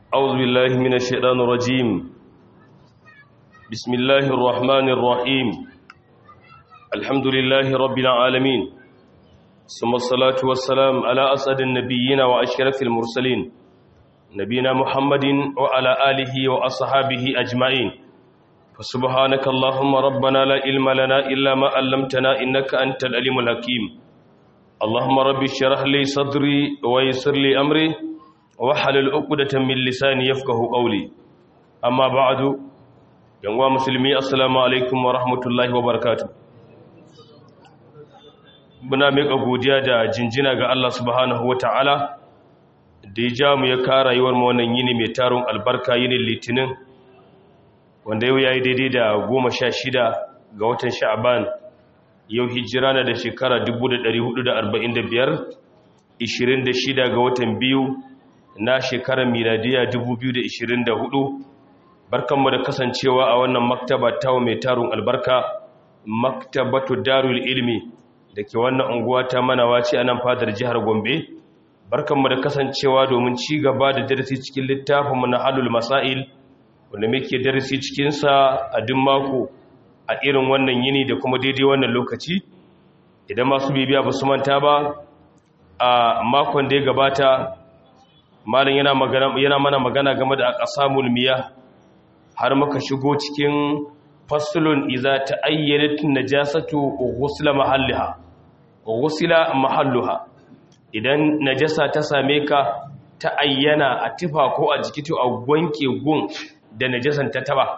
أعوذ بالله من الشيطان الرجيم بسم الله الرحمن الرحيم الحمد لله رب العالمين ثم الصلاة والسلام على أسعد النبيين وأشرف المرسلين نبينا محمد وعلى آله وأصحابه أجمعين فسبحانك اللهم ربنا لا علم لنا إلا ما علمتنا إنك أنت العليم الحكيم اللهم رب اشرح لي صدري ويسر لي أمري wahalal uqdatan min lisani yafqahu qawli amma ba'du yanwa musulmi assalamu alaikum wa rahmatullahi wa barakatuh muna miƙa godiya da jinjina ga Allah subhanahu wata'ala da ya ja mu ya kara rayuwar mu wannan yini mai tarun albarka yinin litinin wanda yau yayi daidai da goma sha shida ga watan sha'ban yau hijira na da shekara 1445 26 ga watan biyu na shekarar miladiya 2024 barkanmu da kasancewa a wannan maktaba ta mai tarun albarka maktabatu darul ilmi da ke wannan unguwa ta manawa ce a nan fadar jihar gombe barkanmu da kasancewa domin ci gaba da darasi cikin littafinmu na halul masail wanda muke darasi cikinsa a duk mako a irin wannan yini da kuma daidai wannan lokaci idan masu bibiya ba su manta ba a makon da ya gabata malin yana mana magana game da aqsamul miyah har muka shigo cikin faslun idza ta'ayyanat najasatu ghusla mahalliha ghusla mahalluha idan najasa ta same ka ta ayyana a tifa ko a jiki to a gwanke gun da najasan ta taba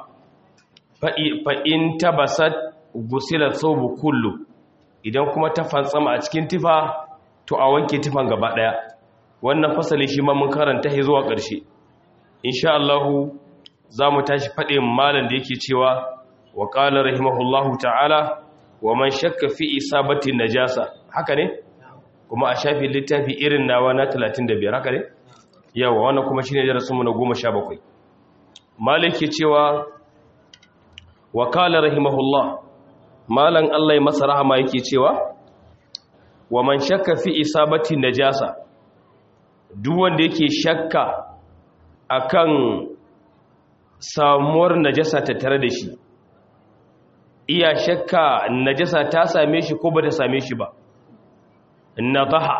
fa in tabasat ghusila thawbu kullu idan kuma ta fantsama a cikin tifa to a wanke tifan gaba daya wannan fasali shi ma mun karanta shi zuwa ƙarshe insha Allah za mu tashi faɗin malam da yake cewa wa qala rahimahullahu ta'ala wa man shakka fi isabati najasa haka ne kuma a shafi littafi irin nawa na 35 haka ne yawa wannan kuma shine darasin mu na 17 malik ke cewa wa qala rahimahullah malam Allah ya masa rahama yake cewa wa man shakka fi isabati najasa duk wanda yake shakka akan samuwar najasa ta tare da shi iya shakka najasa ta same shi ko ba ta same shi ba nadaha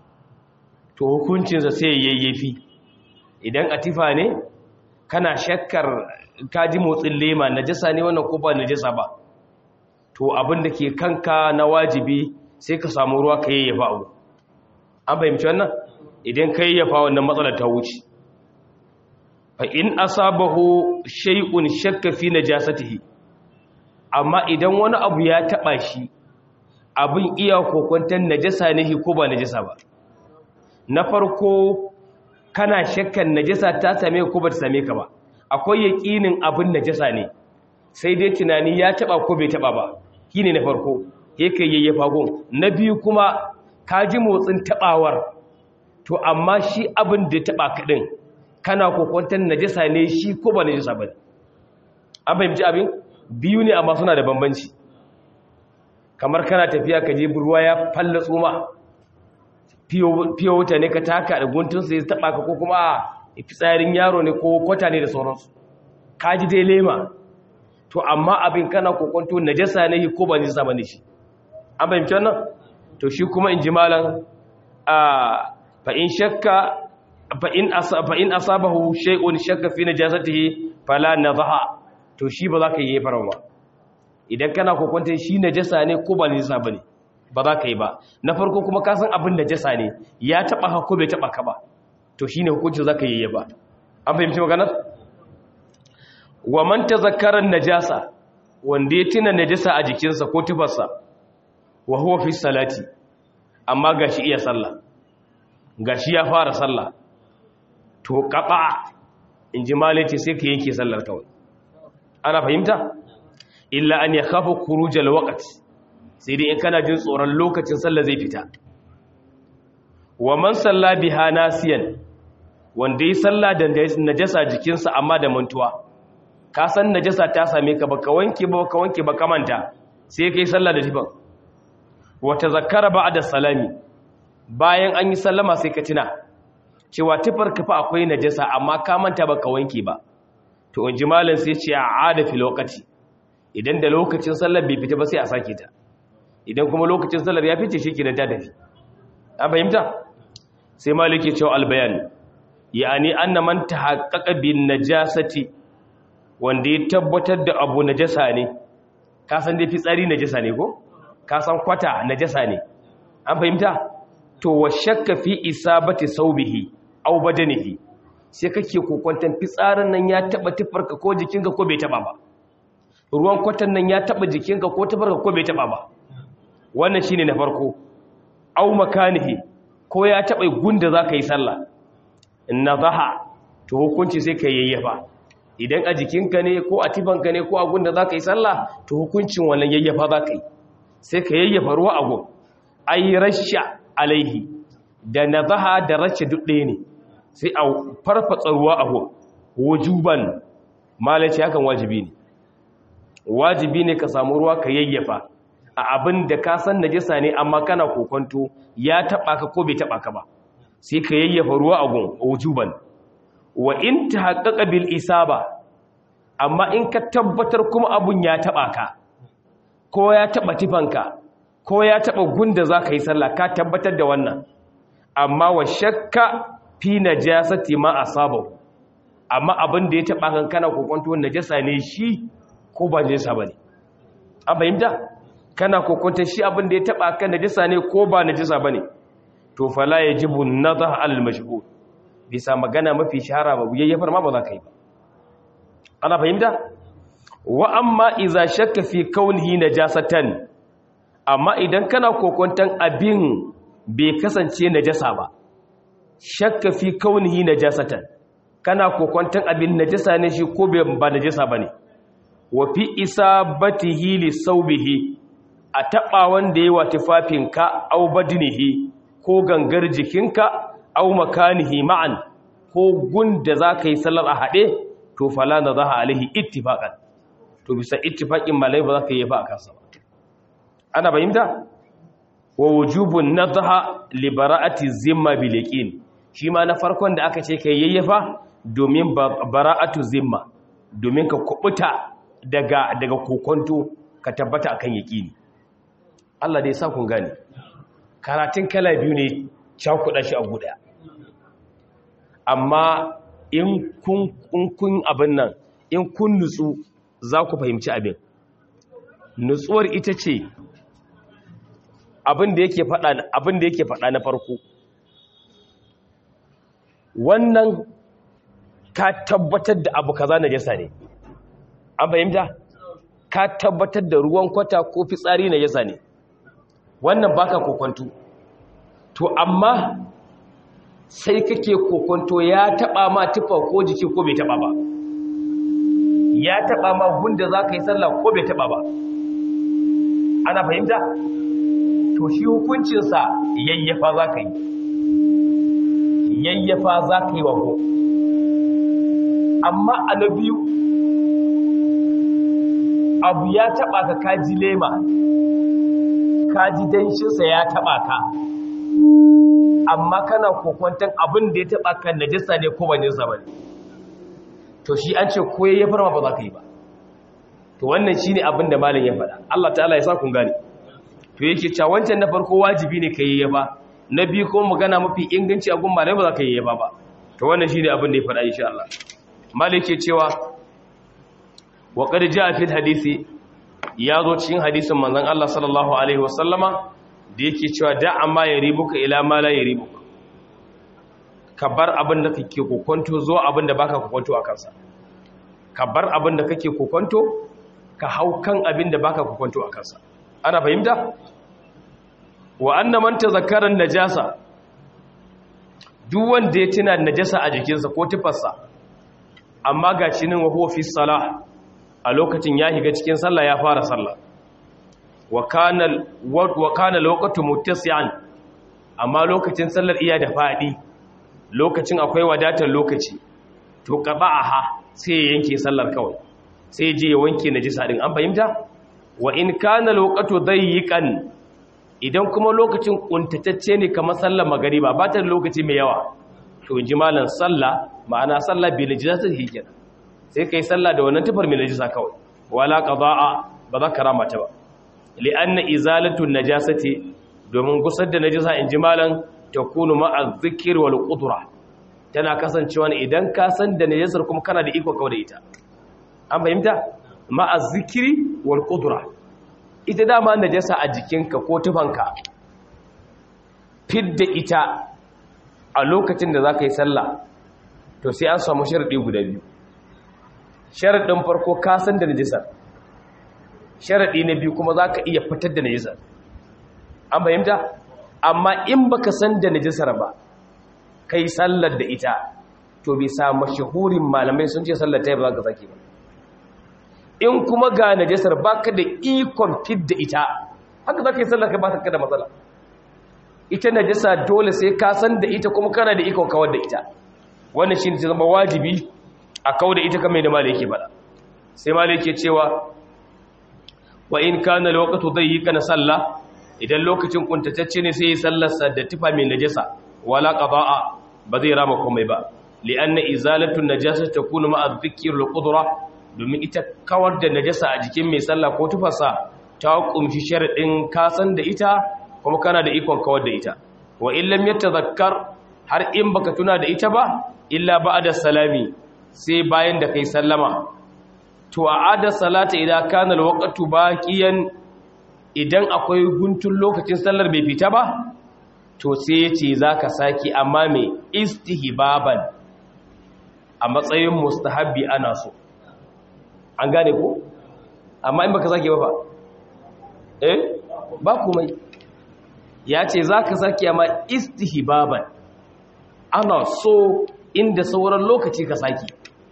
to hukuncinsa sai yayyafi idan atifa ne kana shakkar kaji motsin lema najasa ne wannan ko ba najasa ba to abin da ke kanka na wajibi sai ka samu ruwa ka yayyafa abu an fahimci wannan idan kai ya fa wannan matsalar ta wuce fa in asabahu shay'un shakka fi najasatihi amma idan wani abu ya taba shi abin iya kokontan najasa ne ko ba najasa ba na farko kana shakkan najasa ta same ko ba ta same ka ba akwai yaqinin abin najasa ne sai dai tunani ya taba ko bai taba ba shine na farko yake yayyafa gon na biyu kuma ka ji motsin tabawar to amma shi abin da ya taba kaɗin kana kokwantar najasa ne shi ko ba najasa ba an fahimci abin biyu ne amma suna da bambanci kamar kana tafiya ka je ruwa ya falla tsoma fiye wuta ne ka taka da guntunsa ya taba ka ko kuma a fitsarin yaro ne ko kwata ne da sauransu ka ji dai lema to amma abin kana kokwanto najasa ne ko ba najasa ba ne shi an fahimci wannan to shi kuma in ji malam a fa'in shakka fa'in asabahu shay'un shakka fi najasatihi fala nadha to shi ba za ka yi farawa idan kana kokonta shi najasa ne ko ba najasa bane ba za ka yi ba na farko kuma ka san abin najasa ne ya taba ka ko bai taba ka ba to shine hukunci za ka yi ba an fahimci maganar wa man tazakkara najasa wanda ya tuna najasa a jikinsa ko tufarsa wa huwa fi salati amma gashi iya sallah gashi ya fara sallah to kaba in ji malice sai ka yanke sallar kawai ana fahimta illa an ya kafa kurujal waqti sai dai in kana jin tsoron lokacin sallah zai fita wa man salla biha nasiyan wanda yi sallah da najasa jikinsa amma da mantuwa ka san najasa ta same ka baka wanke ba baka wanke ba ka manta sai kai sallah da tifan wa tazakkara ba'da salami bayan an yi sallama sai ka tuna cewa tufar kafa akwai najasa amma ka manta baka wanke ba to in ji malam sai ce a ada fi lokaci idan da lokacin sallar bai fita ba sai a sake ta idan kuma lokacin sallar ya fice shi kenan ta tafi an fahimta sai maliki cewa albayan yani anna man tahaqqaqa bin najasati wanda ya tabbatar da abu najasa ne ka san dai fitsari najasa ne ko ka san kwata najasa ne an fahimta to wa shakka fi isabati saubihi aw badanihi sai kake kokwantan fitsarin nan ya taba tufarka ko jikinka ko bai taba ba ruwan kwatan nan ya taba jikinka ko tufarka ko bai taba ba wannan shine na farko aw makanihi ko ya taba gunda zaka yi sallah nadaha to hukunci sai ka yayyafa idan a jikinka ne ko a tifanka ne ko a gunda zaka yi sallah to hukuncin wannan yayyafa zaka yi sai ka yayyafa ruwa a gun ai rasha alaihi da nadaha da rasha duk ɗaya ne sai a farfatsa ruwa a gun wujuban malaci hakan wajibi ne wajibi ne ka samu ruwa ka yayyafa a abin da ka san najisa ne amma kana kokonto ya taba ka ko bai taba ka ba sai ka yayyafa ruwa a gun wujuban wa in tahaqqaqa bil isaba amma in ka tabbatar kuma abun ya taba ka ko ya taba tifanka ko ya taba gunda zaka yi sallah ka tabbatar da wannan amma wa shakka fi najasati ma asaba amma abin da ya taba kan kana kokonto najasa ne shi ko ba najasa bane an fahimta kana kokonta shi abin da ya taba kan najasa ne ko ba najasa bane to fala yajibu nadha al mashhur bisa magana mafi shahara ba yayyafar ma ba za ka yi ba ana fahimta wa amma iza shakka fi kaunihi najasatan amma idan kana kokontan abin bai kasance najasa ba shakka fi kaunihi najasatan kana kokontan abin najasa ne shi ko ba najasa bane wa fi isabatihi li saubihi a taba wanda yayi wa tufafinka au badinihi ko gangar jikinka au makanihi ma'an ko gunda zaka yi sallar a hade to fala na zaha alaihi ittifaqan to bisa ittifaqin malai ba za ka yi ba a kansa ba ana fahimta wa wujubun nadha li bara'ati zimma bil yaqin shi ma na farkon da aka ce kai yayyafa domin bara'atu zimma domin ka kubuta daga daga kokonto ka tabbata akan yaqini Allah dai sa kun gane karatun kala biyu ne cakuɗa shi a guda amma in kun abin nan in kun nutsu za ku fahimci abin nutsuwar ita ce abin da yake faɗa na farko wannan ka tabbatar da abu kaza na jasa ne an fahimta ka tabbatar da ruwan kwata ko fitsari na jasa ne wannan baka kokwanto to amma sai kake kokonto ya taba ma tufa ko jiki ko bai taba ba ya taba ma gunda za ka yi sallah ko bai taba ba ana fahimta to shi hukuncinsa yayyafa za ka yi yayyafa za ka yi wa ko amma a na biyu abu ya taba ka kaji lema kaji danshinsa ya taba ka amma kana kokwantan abin da ya taba kan najisa ne ko bane sa bane to shi an ce ko ya farma ba za ka yi ba to wannan shine abin da malam ya faɗa Allah ta'ala ya sa kun gane to yake cewa wancan na farko wajibi ne kai yaba na biyu kuma magana mafi inganci a gun malam ba za ka yi yaba ba to wannan shine abin da ya faɗa insha Allah malam yake cewa wa qad jaa fi hadisi ya zo cikin hadisin manzon Allah sallallahu alaihi wasallama da yake cewa da amma ya ribuka ila ma la ya ribuka ka bar abin da kake kokonto zuwa abin da baka kokonto a kansa ka bar abin da kake kokonto ka hau kan abin da baka kokonto a kansa ana fahimta wa anna man tazakkara najasa duk wanda ya tuna najasa a jikinsa ko tufarsa amma ga shi nan wa huwa fi salah a lokacin ya higa cikin sallah ya fara sallah wa kana lokacin mutasiyan amma lokacin sallar iya da faɗi lokacin akwai wadatar lokaci to ha sai ya yanke sallar kawai sai je ya wanke najisa din an fahimta wa in kana lokacin dayyiqan idan kuma lokacin kuntatacce ne kamar sallar magariba ba ta da lokaci mai yawa to ji malan sallah ma'ana sallah bi najasa take kenan sai kai sallah da wannan tufar mai najasa kawai wala qada'a ba za ka rama ta ba li'anna izalatu najasati domin gusar da najasa in ji malan takunu ma'a dhikr wal qudra tana kasancewa ne idan ka san da najasar kuma kana da iko kawai da ita an fahimta ma'a zikri wal qudra ita dama najasa a jikinka ko tufanka fidda ita a lokacin da za ka yi sallah to sai an samu sharaɗi guda biyu sharaɗin farko ka san da najisar sharaɗi na biyu kuma za ka iya fitar da najisar an fahimta amma in ba ka san da najisar ba ka yi sallar da ita to bisa mashahurin malamai sun ce sallar ta yi ba za ka sake ba in kuma ga najisar ba ka da ikon fidda ita haka za ka yi sallar ka ba ta da matsala ita najasa dole sai ka san da ita kuma kana da ikon kawar da ita wannan shi ne zama wajibi a kawar da ita kamar da malai yake bada sai malai yake cewa wa in kana loqatu dayyika sallah idan lokacin kuntatacce ne sai ya sallarsa da tufa mai najasa wala qada'a ba zai rama komai ba li'anna izalatu najasa takunu ma'a dhikri al-qudra domin ita kawar da najasa a jikin mai sallah ko tufarsa ta kumshi sharadin kasan da ita kuma kana da ikon kawar da ita wa illam yatadhakkar har in baka tuna da ita ba illa ba'da salami sai bayan da kai sallama to a'ada salata idan kana alwaqtu baqiyan idan akwai guntun lokacin sallar bai fita ba to sai yace zaka saki amma me istihbaban a matsayin mustahabbi ana so an gane ko amma in baka saki ba fa eh ba komai ya ce za ka sake ma istihbaban ana so inda sauran lokaci ka sake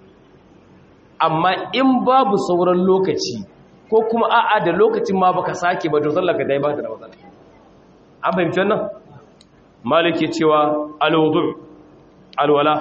amma in babu sauran lokaci ko kuma a'a da lokacin ma baka sake ba to sallar ka dai ba ta da matsala an fahimci wannan maliki cewa alwudu alwala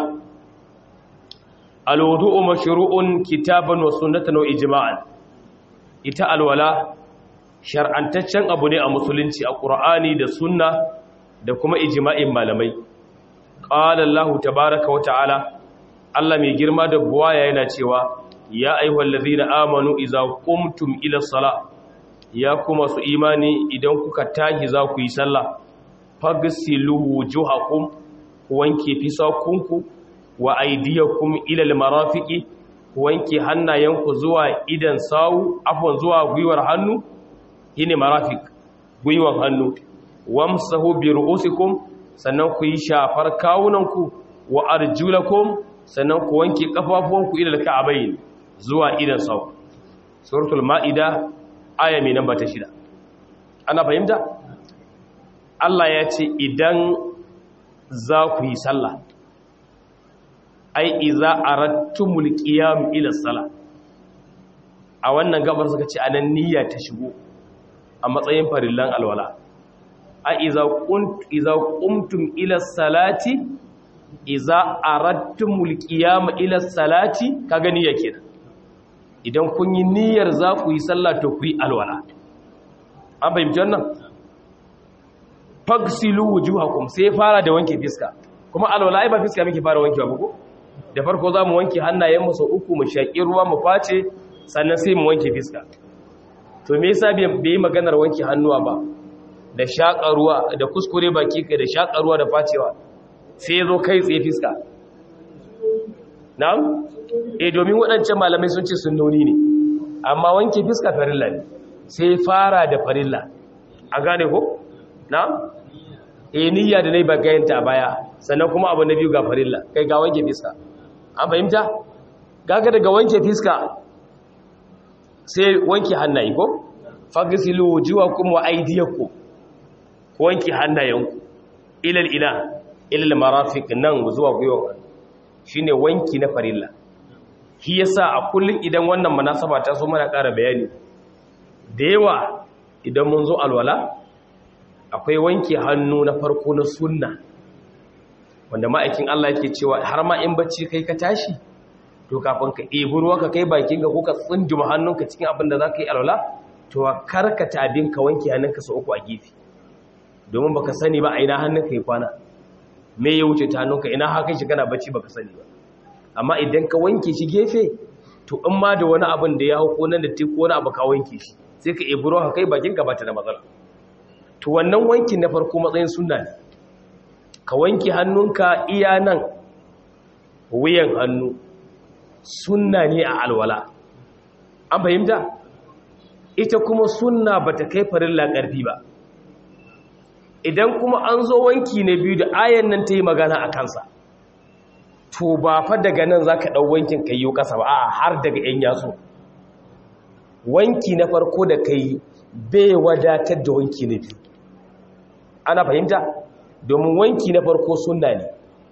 alwudu mashru'un kitaban wa sunnatan wa ijma'an ita alwala shar'antaccen abu ne a musulunci a ƙur'ani da sunna da kuma ijima'in malamai ƙala Allah tabaraka wa ta'ala Allah mai girma da buwaya yana cewa ya aihuwal ladhina amanu idza qumtum ila sala ya kuma su imani idan kuka tahi za ku yi sallah fagsilu wujuhakum wanke fisakunku wa aydiyakum ila almarafiqi wanke hannayenku zuwa idan sawu afwan zuwa gwiwar hannu shine marafik gwiwan hannu wamsahu bi ru'usikum sannan ku yi shafar kawunanku wa arjulakum sannan ku wanke kafafuwanku ila ka'abayn zuwa idan sau suratul maida aya mai namba ta shida ana fahimta Allah ya ce idan za ku yi sallah ai iza arattumul qiyam ila salah a wannan gabar suka ce anan niyya ta shigo a matsayin farillan alwala a iza qumtum ila salati iza aradtumul qiyam ila salati ka gani yake idan kun yi niyyar za ku yi sallah to ku yi alwala an fahimci wannan fagsilu wujuhakum sai fara da wanke fiska kuma alwala ai ba fiska muke fara wankewa ba ko da farko za mu wanke hannayen mu sau uku mu shaƙi ruwa mu face sannan sai mu wanke fiska to me yasa bai yi maganar wanke hannuwa ba da shaƙa ruwa da kuskure baki kai da shaƙa ruwa da facewa sai ya zo kai tsaye fiska na'am eh domin waɗancan malamai sun ce sunnoni ne amma wanke fiska farilla ne sai fara da farilla a gane ko na'am eh niyya da nayi bagayanta a baya sannan kuma abu na biyu ga farilla kai ga wanke fiska an fahimta gaga daga wanke fiska sai wanke hannaye ko fagisilu wujuhakum wa aydiyakum ko wanke hannayenku ilal ila ilal marafiq nan zuwa gwiwa shine wanki na farilla shi yasa a kullun idan wannan munasaba ta so mana ƙara bayani da yawa idan mun zo alwala akwai wanke hannu na farko na sunna wanda ma'aikin Allah yake cewa har ma in bacci kai ka tashi to kafin ka ɗebi ruwa ka kai bakin ka ko ka tsunduma hannunka cikin abin da za ka yi alwala to karkata abin ka wanke hannunka sau uku a gefe domin baka sani ba a ina hannunka ya kwana me ya wuce ta hannunka ina haka shi kana bacci baka sani ba amma idan ka wanke shi gefe to in ma da wani abin da ya hau ko nan da ti ko wani abu ka wanke shi sai ka ibro ka kai bakin ka bata da matsala to wannan wankin na farko matsayin sunna ne ka wanke hannunka iya nan wuyan hannu sunna ne a alwala an fahimta ita kuma sunna bata kai farilla ƙarfi ba idan kuma an zo wanki na biyu da ayan nan ta yi magana a kansa to ba fa daga nan za ka ɗau wankin ka yi ƙasa ba a har daga ‘yan yatsu wanki na farko da ka yi bai wadatar da wanki na biyu ana fahimta domin wanki na farko sunna ne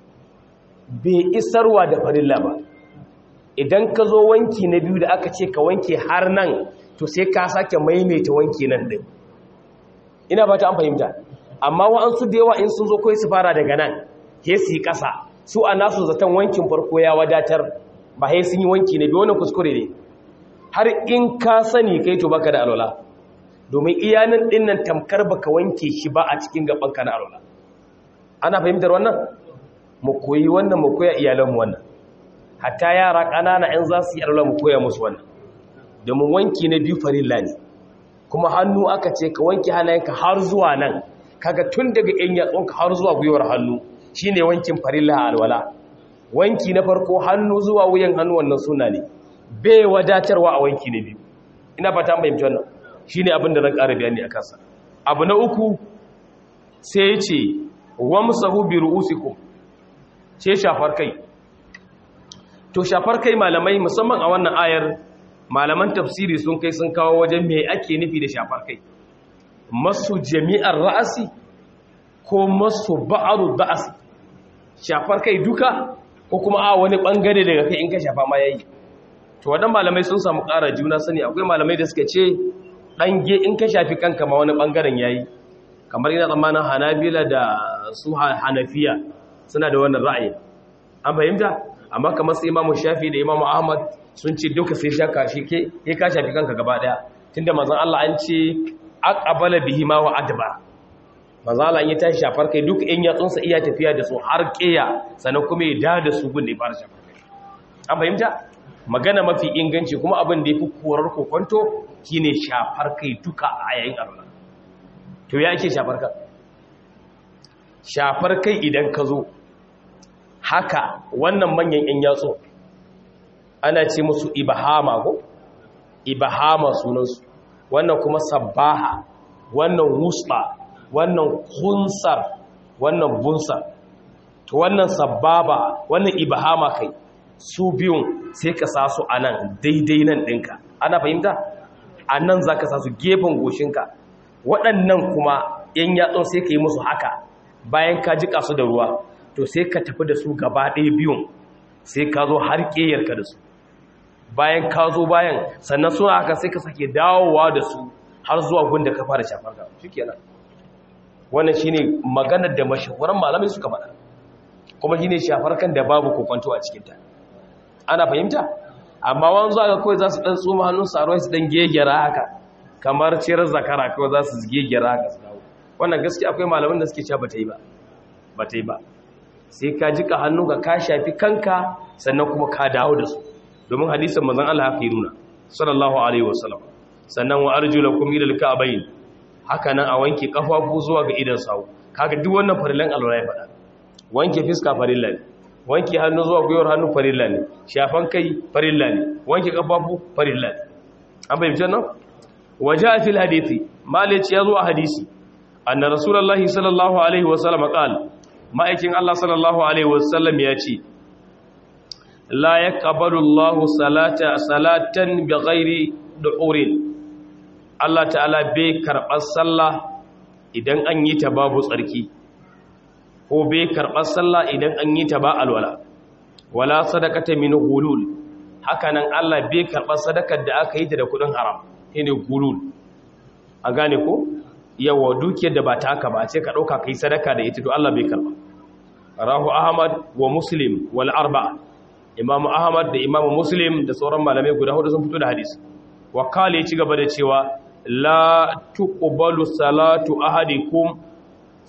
bai isarwa da farilla ba idan ka zo wanki na biyu da aka ce ka wanke har nan to sai ka sake maimaita wanki nan ɗin ina ba ta an fahimta amma wa'ansu da yawa in sun zo kawai su fara daga nan he su yi ƙasa su a nasu zaton wankin farko ya wadatar ba he sun yi wanki na biyu wannan kuskure ne har in ka sani kai to baka da alwala domin iyanin ɗin nan tamkar baka wanke shi ba a cikin gabanka na alwala ana fahimtar wannan mu koyi wannan mu koya iyalanmu wannan hatta yara ƙanana in za su yi alwala mu koya musu wannan domin wanki na biyu farilla ne kuma hannu aka ce ka wanke hannayenka har zuwa nan kaga tun daga yan yatsunka har zuwa gwiwar hannu shine wankin farilla a alwala wanki na farko hannu zuwa wuyan hannu wannan suna ne bai wadatarwa a wanki na biyu ina fata an fahimci wannan shine abin da zan ƙara bayani a kansa abu na uku sai ya ce wamsahu bi ru'usikum ce shafar kai to shafar kai malamai musamman a wannan ayar malaman tafsiri sun kai sun kawo wajen me ake nufi da shafar kai masu jami'ar ra'asi ko masu ba'aru ba'asi shafar kai duka ko kuma a wani bangare daga kai in ka shafa ma yayi to wadan malamai sun samu ƙara juna sani akwai malamai da suka ce ɗange in ka shafi kanka ma wani bangaren yayi kamar ina tsammanin hanabila da su hanafiya suna da wannan ra'ayi an fahimta amma kamar su imamu shafi da imamu ahmad sun ce duka sai shaka shi ke ya ka shafi kanka gaba daya tunda manzon Allah an ce aqbala bihi ma wa adba manzon Allah ya tashi shafar kai duk in ya tsunsa iya tafiya da su har kiya sannan kuma ya da da su gun da ya fara shafar kai an fahimta magana mafi inganci kuma abin da yafi korar kokonto shine shafar kai duka a yayin arna to ya ake shafar kai shafar kai idan ka zo haka wannan manyan yan yatsu ana ce musu ibahama ko ibahama sunansu wannan kuma sabbaha wannan wusba wannan kunsar wannan bunsa to wannan sabbaba wannan ibahama kai su biyun sai ka sa su a nan daidai nan ɗinka ana fahimta a nan za ka sa su gefen goshinka waɗannan kuma ‘yan yatsun sai ka yi musu haka bayan ka jika su da ruwa to sai ka tafi da su gaba ɗaya biyun sai ka zo har ƙeyarka da su bayan ka zo bayan sannan suna haka sai ka sake dawowa da su har zuwa gunda ka fara shafar ka shi kenan wannan shi ne maganar da mashahuran malamai suka faɗa kuma shi ne shafar kan da babu kokwanto a cikinta ana fahimta amma wani zuwa ga kawai za su ɗan tsoma hannun saruwai su ɗan gegera haka kamar cirar zakara kawai za su gegera haka su dawo wannan gaskiya akwai malamin da suke cewa ba ta yi ba ba ta yi ba sai ka jika hannu ka ka shafi kanka sannan kuma ka dawo da su domin hadisin manzon Allah haka yi nuna sallallahu alaihi wasallam sannan wa arjulakum ila alka'bayn haka nan a wanke kafafu zuwa ga idan sawu kaga duk wannan farilan alwala ya faɗa wanke fiska farilla ne wanke hannu zuwa gwiwar hannu farilla ne shafan kai farilla ne wanke kafafu farilla ne an bayyana nan waja fil hadisi malici yazo a hadisi anna rasulullahi sallallahu alaihi wasallam qala ma'aikin Allah sallallahu alaihi wasallam ya ce la yaqbalu Allahu salata salatan bighairi duhurin Allah ta'ala bai karɓar sallah idan an yi ta babu tsarki ko bai karɓar sallah idan an yi ta ba alwala wala sadaqata min hulul hakanan Allah bai karɓar sadakar da aka yi ta da kudin haram shine hulul a gane ko yawa dukiyar da ba ta aka ba ce ka dauka kai sadaka da ita to Allah bai karɓa rahu ahmad wa muslim wal arba'a imamu ahmad da imamu muslim da sauran malamai guda hudu sun fito da hadisi wakali ya ci gaba da cewa la tuqbalu salatu ahadikum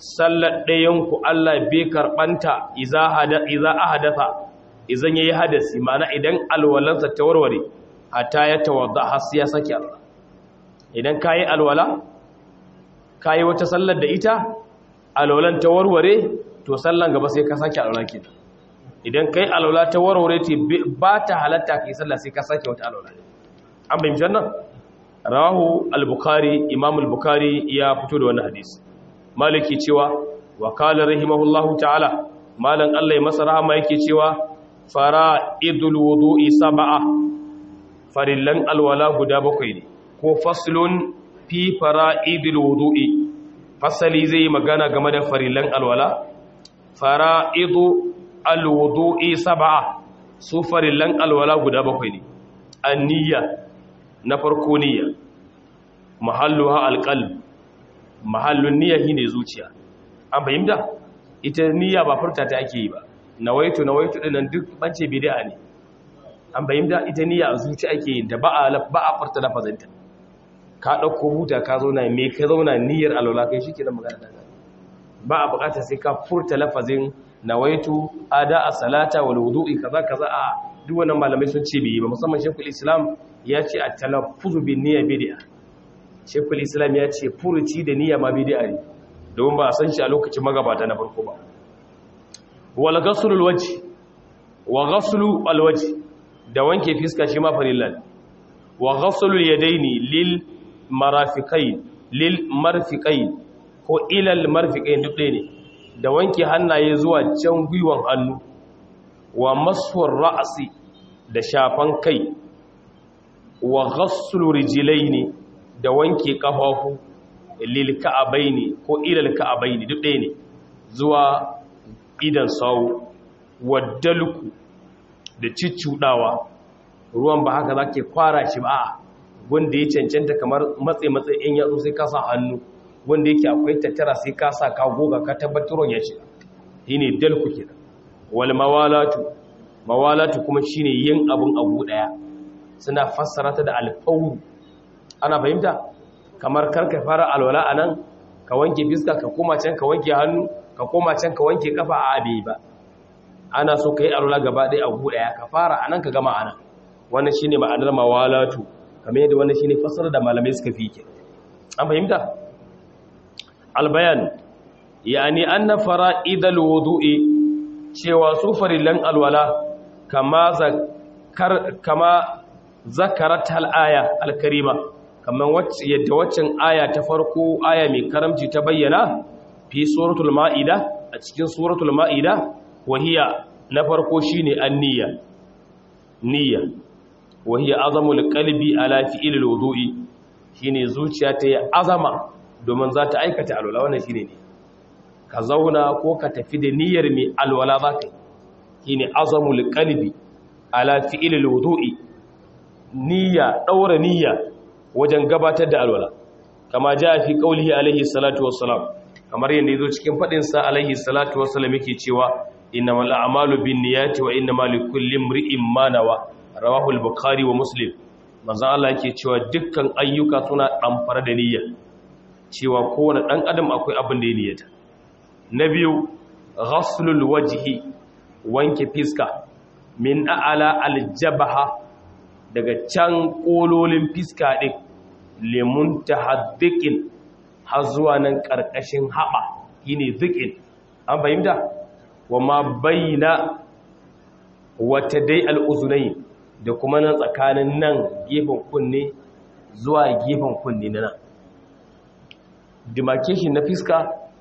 sallar ɗayanku Allah bai karɓanta iza ahadatha izan yayi hadasi mana idan alwalansa ta warware hatta ya tawadda har sai ya saki Allah idan kayi alwala kayi wata sallar da ita alwalan ta warware to sallan gaba sai ka saki alwala kenan idan kai alwala ta warware ce ba ta halatta kai sallah sai ka saki wata alwala an bayyana nan rawahu al-bukhari imam al-bukhari ya fito da wannan hadisi maliki cewa wa qala rahimahullahu ta'ala malan Allah ya masa rahama yake cewa fara'idul wudu'i sab'a farillan alwala guda bakwai ne ko faslun fi fara'idul wudu'i fasali zai magana game da farillan alwala fara'idu alwudu'i sab'a su farillan alwala guda bakwai ne an-niyya na farko niyya mahalluha alqalb mahallun niyya shine zuciya an fahimta ita niyya ba furta ta ake yi ba nawaitu nawaitu dinnan duk bance bid'a ne an fahimta ita niyya a zuci ake yin ta ba a ba a furta lafazinta ka dauko huta ka zauna me ka zauna niyyar alwala kai shikenan magana ta ba a bukatar sai ka furta lafazin nawaitu ada as-salata wal wudu'i kaza kaza a duk wannan malamai sun ce bai ba musamman shekul islam ya ce at-talaffuzu bin niyya bid'a shekul islam ya ce furuci da niyya ma bid'a ne domin ba a san shi a lokacin magabata na farko ba wal ghaslu al-wajh wa ghaslu al-wajh da wanke fiska shi ma farillan wa ghaslu al-yadaini lil marafiqain lil marfiqain ko ila al-marfiqain duk ɗaya ne da wanke hannaye zuwa can gwiwan hannu wa maswar ra'asi da shafan kai wa ghaslu rijlaini da wanke kafafu lil ka'abaini ko ilal ka'abaini duk ɗaya ne zuwa idan sawu waddalku da ciccudawa ruwan ba haka zake kwara shi ba wanda ya cancanta kamar matse matse in yatsu sai ka sa hannu wanda yake akwai tattara sai ka sa ka goga ka tabbatar ruwan ya shiga shine dalku kenan wal mawalatu mawalatu kuma shine yin abun abu daya suna fassara ta da alfawru ana fahimta kamar karka fara alwala anan ka wanke fiska ka koma can ka wanke hannu ka koma can ka wanke kafa a abe ba ana so ka yi alwala gaba ɗaya a gu ɗaya ka fara anan ka gama anan wannan shine ma'anar mawalatu kamar yadda wannan shine fassara da malamai suka fi ke an fahimta albayan yani anna fara'idal wudu'i cewa su farillan alwala kama zakar kama zakarat al-aya al-karima kamar wacce yadda waccan aya ta farko aya mai karamci ta bayyana fi suratul ma'ida a cikin suratul ma'ida wahiya na farko shine an-niyya niyya wahiya azamul qalbi ala fi'il al-wudu'i shine zuciya ta yi azama domin za ta aikata alwala wannan shine ne ka zauna ko ka tafi da niyyar mai alwala za ka yi shine azamul qalbi ala fi'il al-wudu'i niyya daura niyya wajen gabatar da alwala kama ja fi qaulihi alaihi salatu wassalam kamar yanda yazo cikin fadin sa alaihi salatu wassalam yake cewa innamal a'malu binniyati wa innamal likulli imri'in ma nawa rawahu al-bukhari wa muslim manzo Allah yake cewa dukkan ayyuka suna damfara da niyya cewa kowane dan adam akwai abin da ya niyyata na biyu ghaslul wajhi wanke fiska min a'ala al-jabha daga can kololin fiska din lemun tahaddiqin har zuwa nan karkashin haba shine zikin an fahimta wa ma baina wata dai al'uzunai da kuma nan tsakanin nan gefen kunne zuwa gefen kunne na nan demarcation na fiska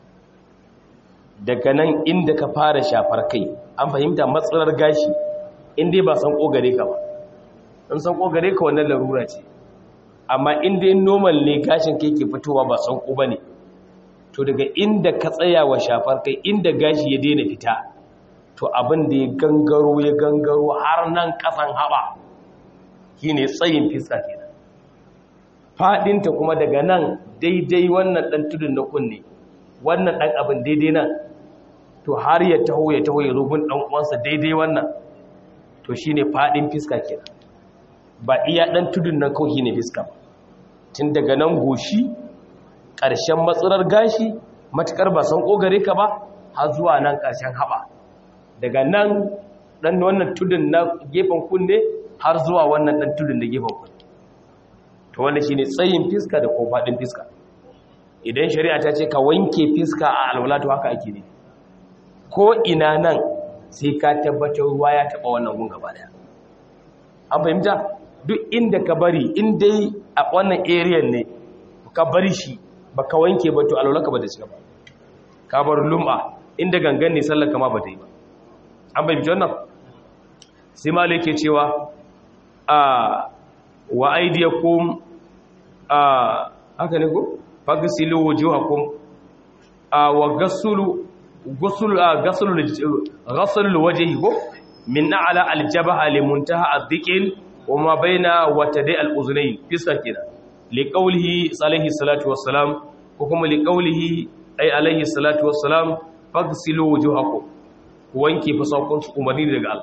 daga nan inda ka fara shafar kai an fahimta matsalar gashi inda ba san kogare ka ba in san kogare ka wannan larura ce amma inda yin normal ne gashin kai ke fitowa ba san ko ba ne to daga inda ka tsaya wa shafar kai inda gashi ya daina fita to abin da ya gangaro ya gangaro har nan kasan haɓa shi ne tsayin fiska kenan faɗinta kuma daga nan daidai wannan ɗan tudun na kunne wannan ɗan abin daidai nan to har ya taho ya taho ya rubun ɗan uwansa daidai wannan to shi ne faɗin fiska kenan ba iya ɗan tudun nan kawai ne fiska tun daga nan goshi ƙarshen matsalar gashi matukar ba san kogare ka ba har zuwa nan ƙarshen haɓa daga nan ɗan wannan tudun na gefen kunne har zuwa wannan ɗan tudun na gefen kunne to wanda shi ne tsayin fiska da ko faɗin fiska idan shari'a ta ce ka wanke fiska a alwala to haka ake ne ko ina nan sai ka tabbatar ruwa ya taɓa wannan gun gaba daya an fahimta duk inda ka bari in dai a wannan area ne ka bari shi ba ka wanke ba to alwala ka ba da shi ba ka bar lum'a inda gangan ne sallar kama ba ta yi ba an fahimci wannan sai ma yake cewa a wa aidiyakum a haka ne ko fagsilu wujuhakum a wa gasulu غسل غسل غسل الوجه من اعلى الجبهه لمنتهى الذقن وما بين وتدي الاذنين فسكنا لقوله عليه الصلاه والسلام وكما لقوله اي عليه الصلاه والسلام فاغسلوا وجوهكم wanke fasakun su umarni daga Allah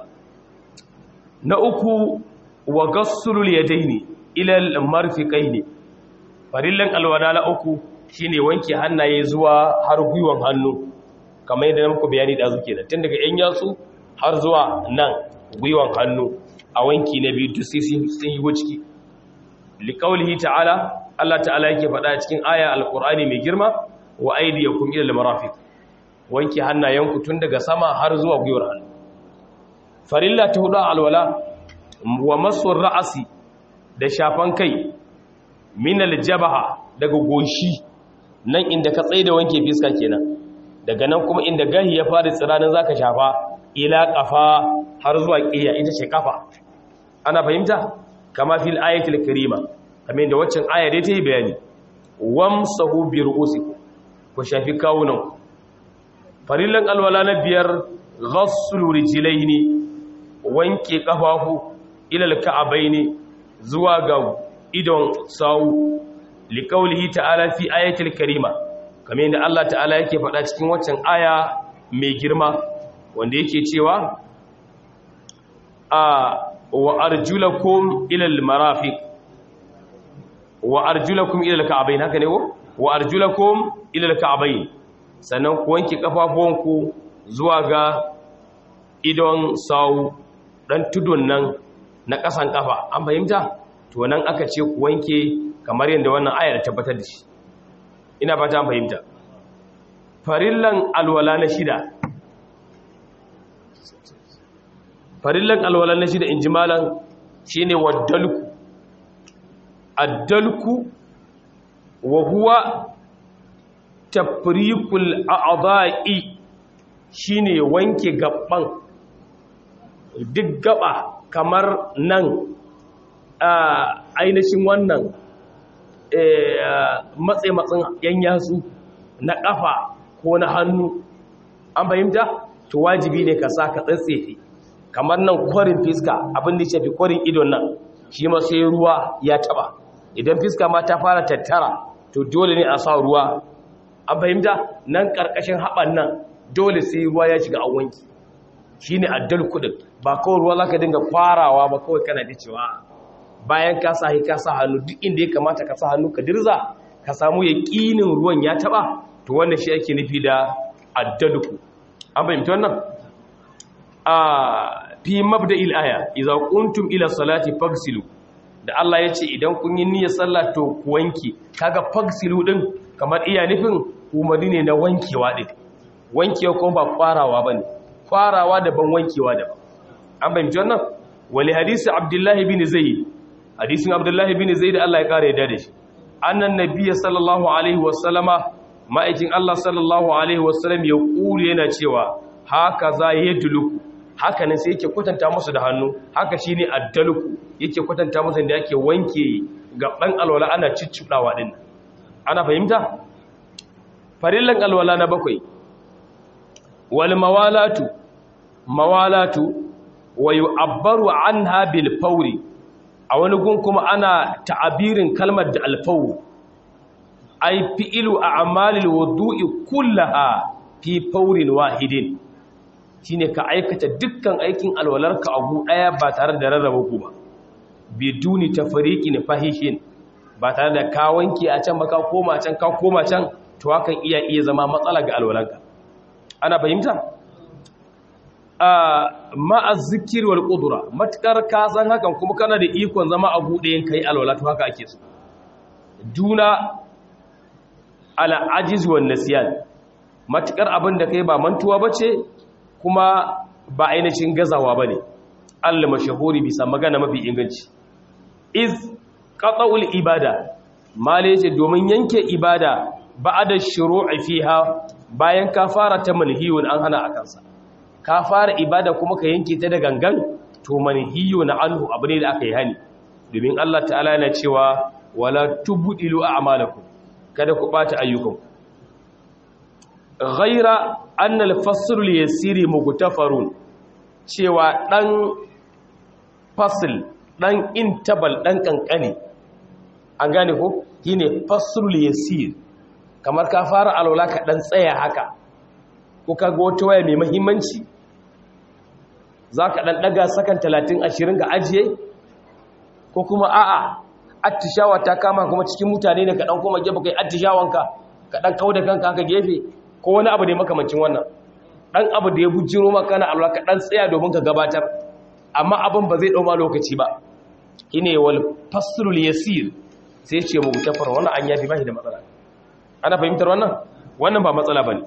na uku wa gassulul yadaini ila al-marfiqaini farillan alwala na uku shine wanke hannaye zuwa har gwiwan hannu kamar yadda muku bayani da zuke da tun daga yan yatsu har zuwa nan gwiwan hannu a wanki na biyu duk sun yi ciki liqaulihi ta'ala Allah ta'ala yake faɗa cikin aya alqur'ani mai girma wa aydiyakum ila almarafiq wanke hannayenku tun daga sama har zuwa gwiwar hannu farilla ta hudu alwala wa masur ra'asi da shafan kai min aljabaha daga goshi nan inda ka tsaye da wanke fiska kenan daga nan kuma inda gahi ya fara tsiranin zaka shafa ila kafa har zuwa kiya ita ce kafa ana fahimta kama fil ayatul karima kamar yadda waccan aya dai ta yi bayani wamsahu bi ru'usikum ku shafi kawunan farillan alwala na biyar ghassul rijlaini wanke kafafu ila alka'abaini zuwa ga idon sawu liqaulihi ta'ala fi ayatil karima kamar yadda Allah ta'ala yake faɗa cikin waccan aya mai girma wanda yake cewa a wa arjulakum ila almarafiq wa arjulakum ila alka'abain haka ne ko wa arjulakum ila alka'abain sannan ku wanke kafafuwanku zuwa ga idon sau dan tudun nan na kasan kafa an fahimta to nan aka ce ku wanke kamar yadda wannan ayar tabbatar da shi ina fata an fahimta farillan alwala na shida farillan alwala na shida in ji malan shine waddalku addalku wa huwa tafrikul a'dha'i shine wanke gaban duk gaba kamar nan ainihin wannan matse matsin yan yatsu na kafa ko na hannu an fahimta to wajibi ne ka sa ka tsatsefe kamar nan kwarin fiska abin da ya fi kwarin idon nan shi ma sai ruwa ya taba idan fiska ma ta fara tattara to dole ne a sa ruwa an fahimta nan karkashin haɓan nan dole sai ruwa ya shiga a wanki shi ne addal kudin ba kawai ruwa za ka dinga farawa ba kawai kana da cewa bayan ka sa ka sa hannu duk inda ya kamata ka sa hannu ka dirza ka samu ya ƙinin ruwan ya taɓa to wannan shi ake nufi da addalku an fahimta wannan a fi mabda il'aya iza kuntum ila salati fagsilu da Allah ya ce idan kun yi niyyar sallah to ku wanke kaga fagsilu din kamar iya nufin umarni ne na wankewa din wankewa kuma ba kwarawa bane kwarawa daban wankewa daban an bayyana wannan wali hadisi abdullahi bin zaid hadisin abdullahi bin zaid Allah ya kare da shi annan nabiyyi sallallahu alaihi wasallama ma'aikin Allah sallallahu alaihi wasallam ya kuri yana cewa haka za yadluku haka ne sai yake kwatanta musu da hannu haka shine addaluku yake kwatanta musu da yake wanke gaban alwala ana ciccudawa din ana fahimta farillan alwala na bakwai wal mawalatu mawalatu wa yu'abbaru anha bil fawri a wani gun kuma ana ta'abirin kalmar da alfawu ay fi'lu a'malil wudu'i kullaha fi fawrin wahidin shine ka aikata dukkan aikin alwalarka abu daya ba tare da rarraba ku ba biduni tafriqin fahishin ba tare da ka wanke a can ba ka koma can ka koma can to hakan iya iya zama matsala ga alwalanka ana fahimta a ma'az zikir wal qudra matkar ka san hakan kuma kana da ikon zama a bude yin kai alwala to haka ake so duna ala ajiz wan nasyan matukar abin da kai ba mantuwa bace kuma ba ainihin gazawa bane Allah mashahuri bisa magana mafi inganci iz qata'ul ibada male yace domin yanke ibada ba'da shuru'i fiha bayan ka fara ta manhiyun an hana akan sa ka fara ibada kuma ka yanke ta da gangan to manhiyun anhu abu ne da aka yi hani domin Allah ta'ala yana cewa wala tubdilu a'malakum kada ku bata ayyukan ghaira anna al-fasl al-yasiri mughtafarun cewa dan fasl dan intabal dan kankane an gane ko shine fasl al-yasir kamar ka fara alwala ka dan tsaya haka ko kaga wata waya mai muhimmanci zaka dan daga sakan 30 20 ga ajiye ko kuma a'a attishawa ta kama kuma cikin mutane ne ka dan koma gefe kai attishawanka ka dan kauda kanka haka gefe ko wani abu ne makamancin wannan dan abu da ya bujiro maka na Allah ka dan tsaya domin ka gabatar amma abin ba zai dauma lokaci ba ine wal fasrul yasir sai ce mu tafar wannan an yafi bashi da matsala ana fahimtar wannan wannan ba matsala bane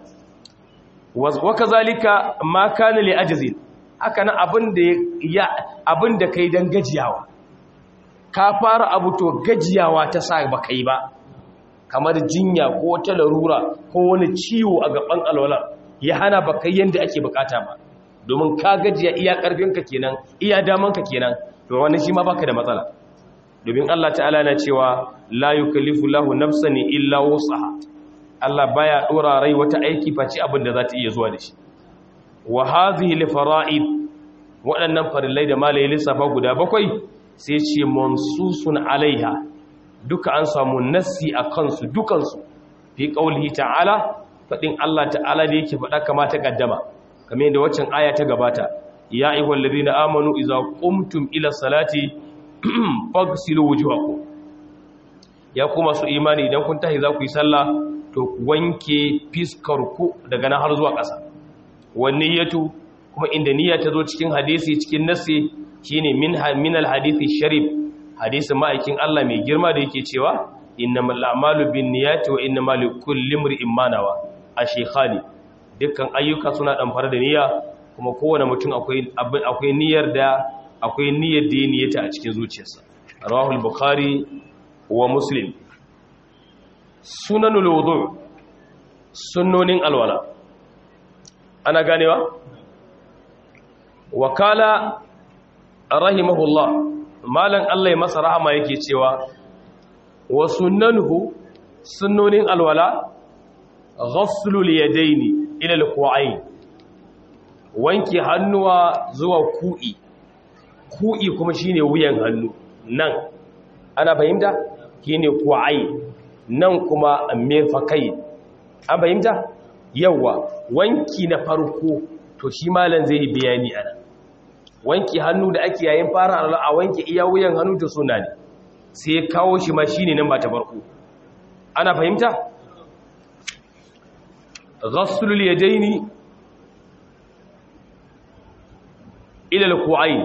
wa kazalika ma kana li ajzin haka nan abin da ya abin da kai dan gajiyawa ka fara abu to gajiyawa ta sa ba kai ba kamar jinya ko ta larura ko wani ciwo a gaban alwala ya hana ba kai yanda ake bukata ba domin ka gajiya iya karfinka kenan iya damanka kenan to wani shi ma baka da matsala domin Allah ta'ala na cewa la yukallifu lahu nafsan illa wusaha Allah baya dora rai wata aiki face abin da za ta iya zuwa da shi wa hadhihi li fara'id waɗannan farillai da malai lissafa guda bakwai sai ce mansusun alaiha duka an samu nassi a kansu dukansu fi qaulihi ta'ala fadin Allah ta'ala da yake faɗa kama ta kaddama kamar yadda waccan aya ta gabata ya ayyuhal ladina amanu idza qumtum ila salati fagsilu wujuhakum ya kuma su imani idan kun tahi za ku yi sallah to ku wanke fiskar ku daga nan har zuwa ƙasa wanne yato kuma inda niyya ta zo cikin hadisi cikin nassi shine min min alhadisi sharif hadisin ma'aikin Allah mai girma da yake cewa innamal a'malu binniyati wa innamal likulli imrin ma nawa ashekhani dukkan ayyuka suna damfar da niyya kuma kowane mutum akwai akwai niyyar da akwai niyyar da niyyata a cikin zuciyarsa rawahul bukhari wa muslim sunanul wudu sunnonin alwala ana ganewa wakala rahimahullah malan Allah ya masa rahama yake cewa wa sunnanuhu sunnonin alwala ghaslul yadaini ila alqu'ain wanke hannuwa zuwa ku'i ku'i kuma shine wuyan hannu nan ana fahimta shine qu'ain nan kuma mirfakai an fahimta yawa wanki na farko to shi malan zai bayani ana wanki hannu da ake yayin fara a wanke iya wuyan hannu da suna ne sai ya kawo shi ma shine nan ba ta farko ana fahimta ghaslul yadaini ila alqu'ain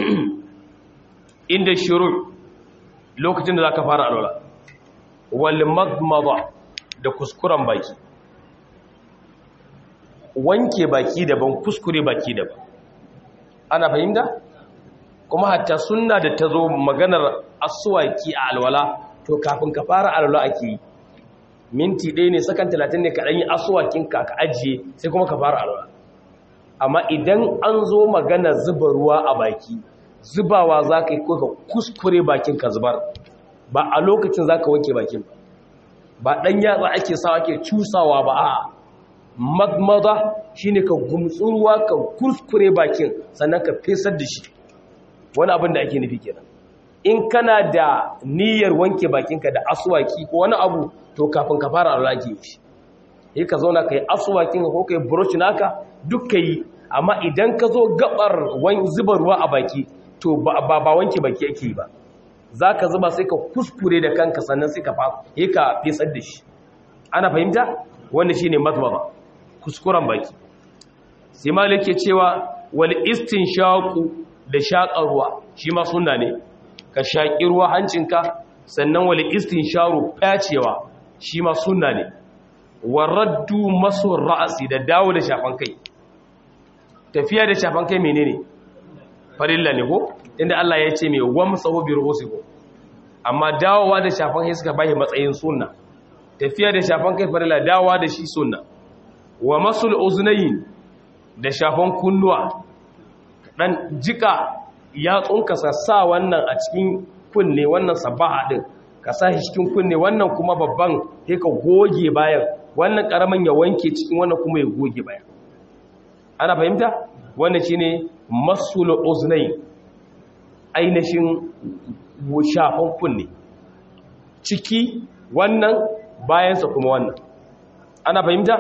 inda shuru lokacin da zaka fara alwala wal madmada da kuskuren baki wanke baki daban kuskure baki daban ana fahimta kuma hatta sunna da ta zo maganar asuwaki a alwala to kafin ka fara alwala ake yi minti ɗaya ne sakan talatin ne kaɗan yi asuwakin ka ka ajiye sai kuma ka fara alwala amma idan an zo magana zuba ruwa a baki zubawa za ka yi ko ka kuskure bakin ka zubar ba a lokacin za ka wanke bakin ba ba ɗan yatsa ake sawa ake cusawa ba a madmada shine ka gumtsu ruwa ka kuskure bakin sannan ka fesar da shi wani abin da ake nufi kenan in kana da niyyar wanke bakinka da aswaki ko wani abu to kafin ka fara alwaki shi sai ka zauna kai aswakin ko kai brush naka duk kai amma idan ka zo gabar zuba ruwa a baki to ba ba wanke baki yake ba zaka zuba sai ka kuskure da kanka sannan sai ka fa ka fesar da shi ana fahimta wanda shine matbaba kuskuren baki sai malik ke cewa wal istinshaqu da shaƙar ruwa shi ma sunna ne ka shaƙi ruwa hancinka sannan wal istinsharu facewa shi ma sunna ne waraddu masu ra'asi da dawo da shafan kai tafiya da shafan kai menene farilla ne ko inda Allah ya ce mai wamsahu bi ru'usikum amma dawowa da shafan kai suka bai matsayin sunna tafiya da shafan kai farilla dawowa da shi sunna wa masul uznayn da shafan kunnuwa dan jika ya tsunka sa wannan a cikin kunne wannan sabaha din ka sa shi cikin kunne wannan kuma babban sai ka goge bayan wannan karaman ya wanke cikin wannan kuma ya goge bayan ana fahimta wannan shine masul uznay ainihin shafan kunne ciki wannan bayansa kuma wannan ana fahimta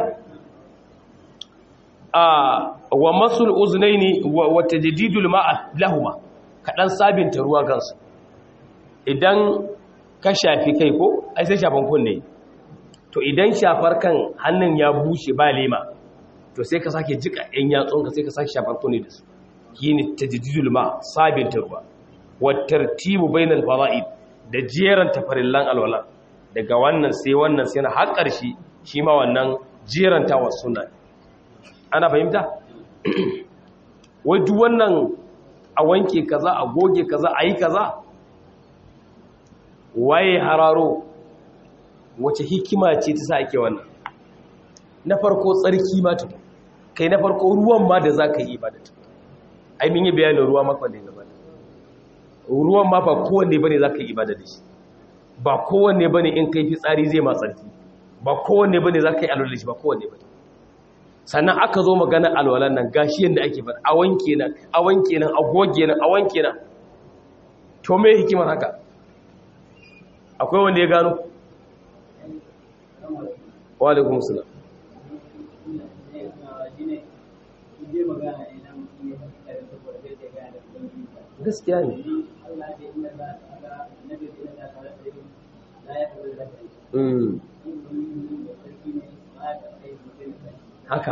a wa masul uznaini wa tajdidul ma'a lahuma kadan sabinta ruwa kansu idan ka shafi kai ko ai sai shafan kunne to idan shafar kan hannun ya bushe ba lema to sai ka sake jika ɗan yatsun ka sai ka sake shafar kunne da su yini tajdidul ma sabinta ruwa wa tartibu bainal fara'id da jeran tafarillan alwala daga wannan sai wannan sai na har ƙarshe shi ma wannan jeranta wa sunna ana fahimta wai duk wannan a wanke kaza a goge kaza a yi kaza waye hararo wace hikima ce ta sa ake wannan na farko tsarki ma ta kai na farko ruwan ma da za ka yi ibada ta ai min yi bayanin ruwa makon da ya gabata ruwan ma ba kowanne bane za ka yi ibada da shi ba kowanne bane in kai fitsari zai ma tsarki ba kowanne bane za ka yi alwala da shi ba kowanne bane sannan aka zo magana alwalan nan gashi yadda ake faɗa a wanke nan a wanke nan a goge nan a wanke nan to me hikimar haka akwai wanda ya gano wa alaikum salam gaskiya ne haka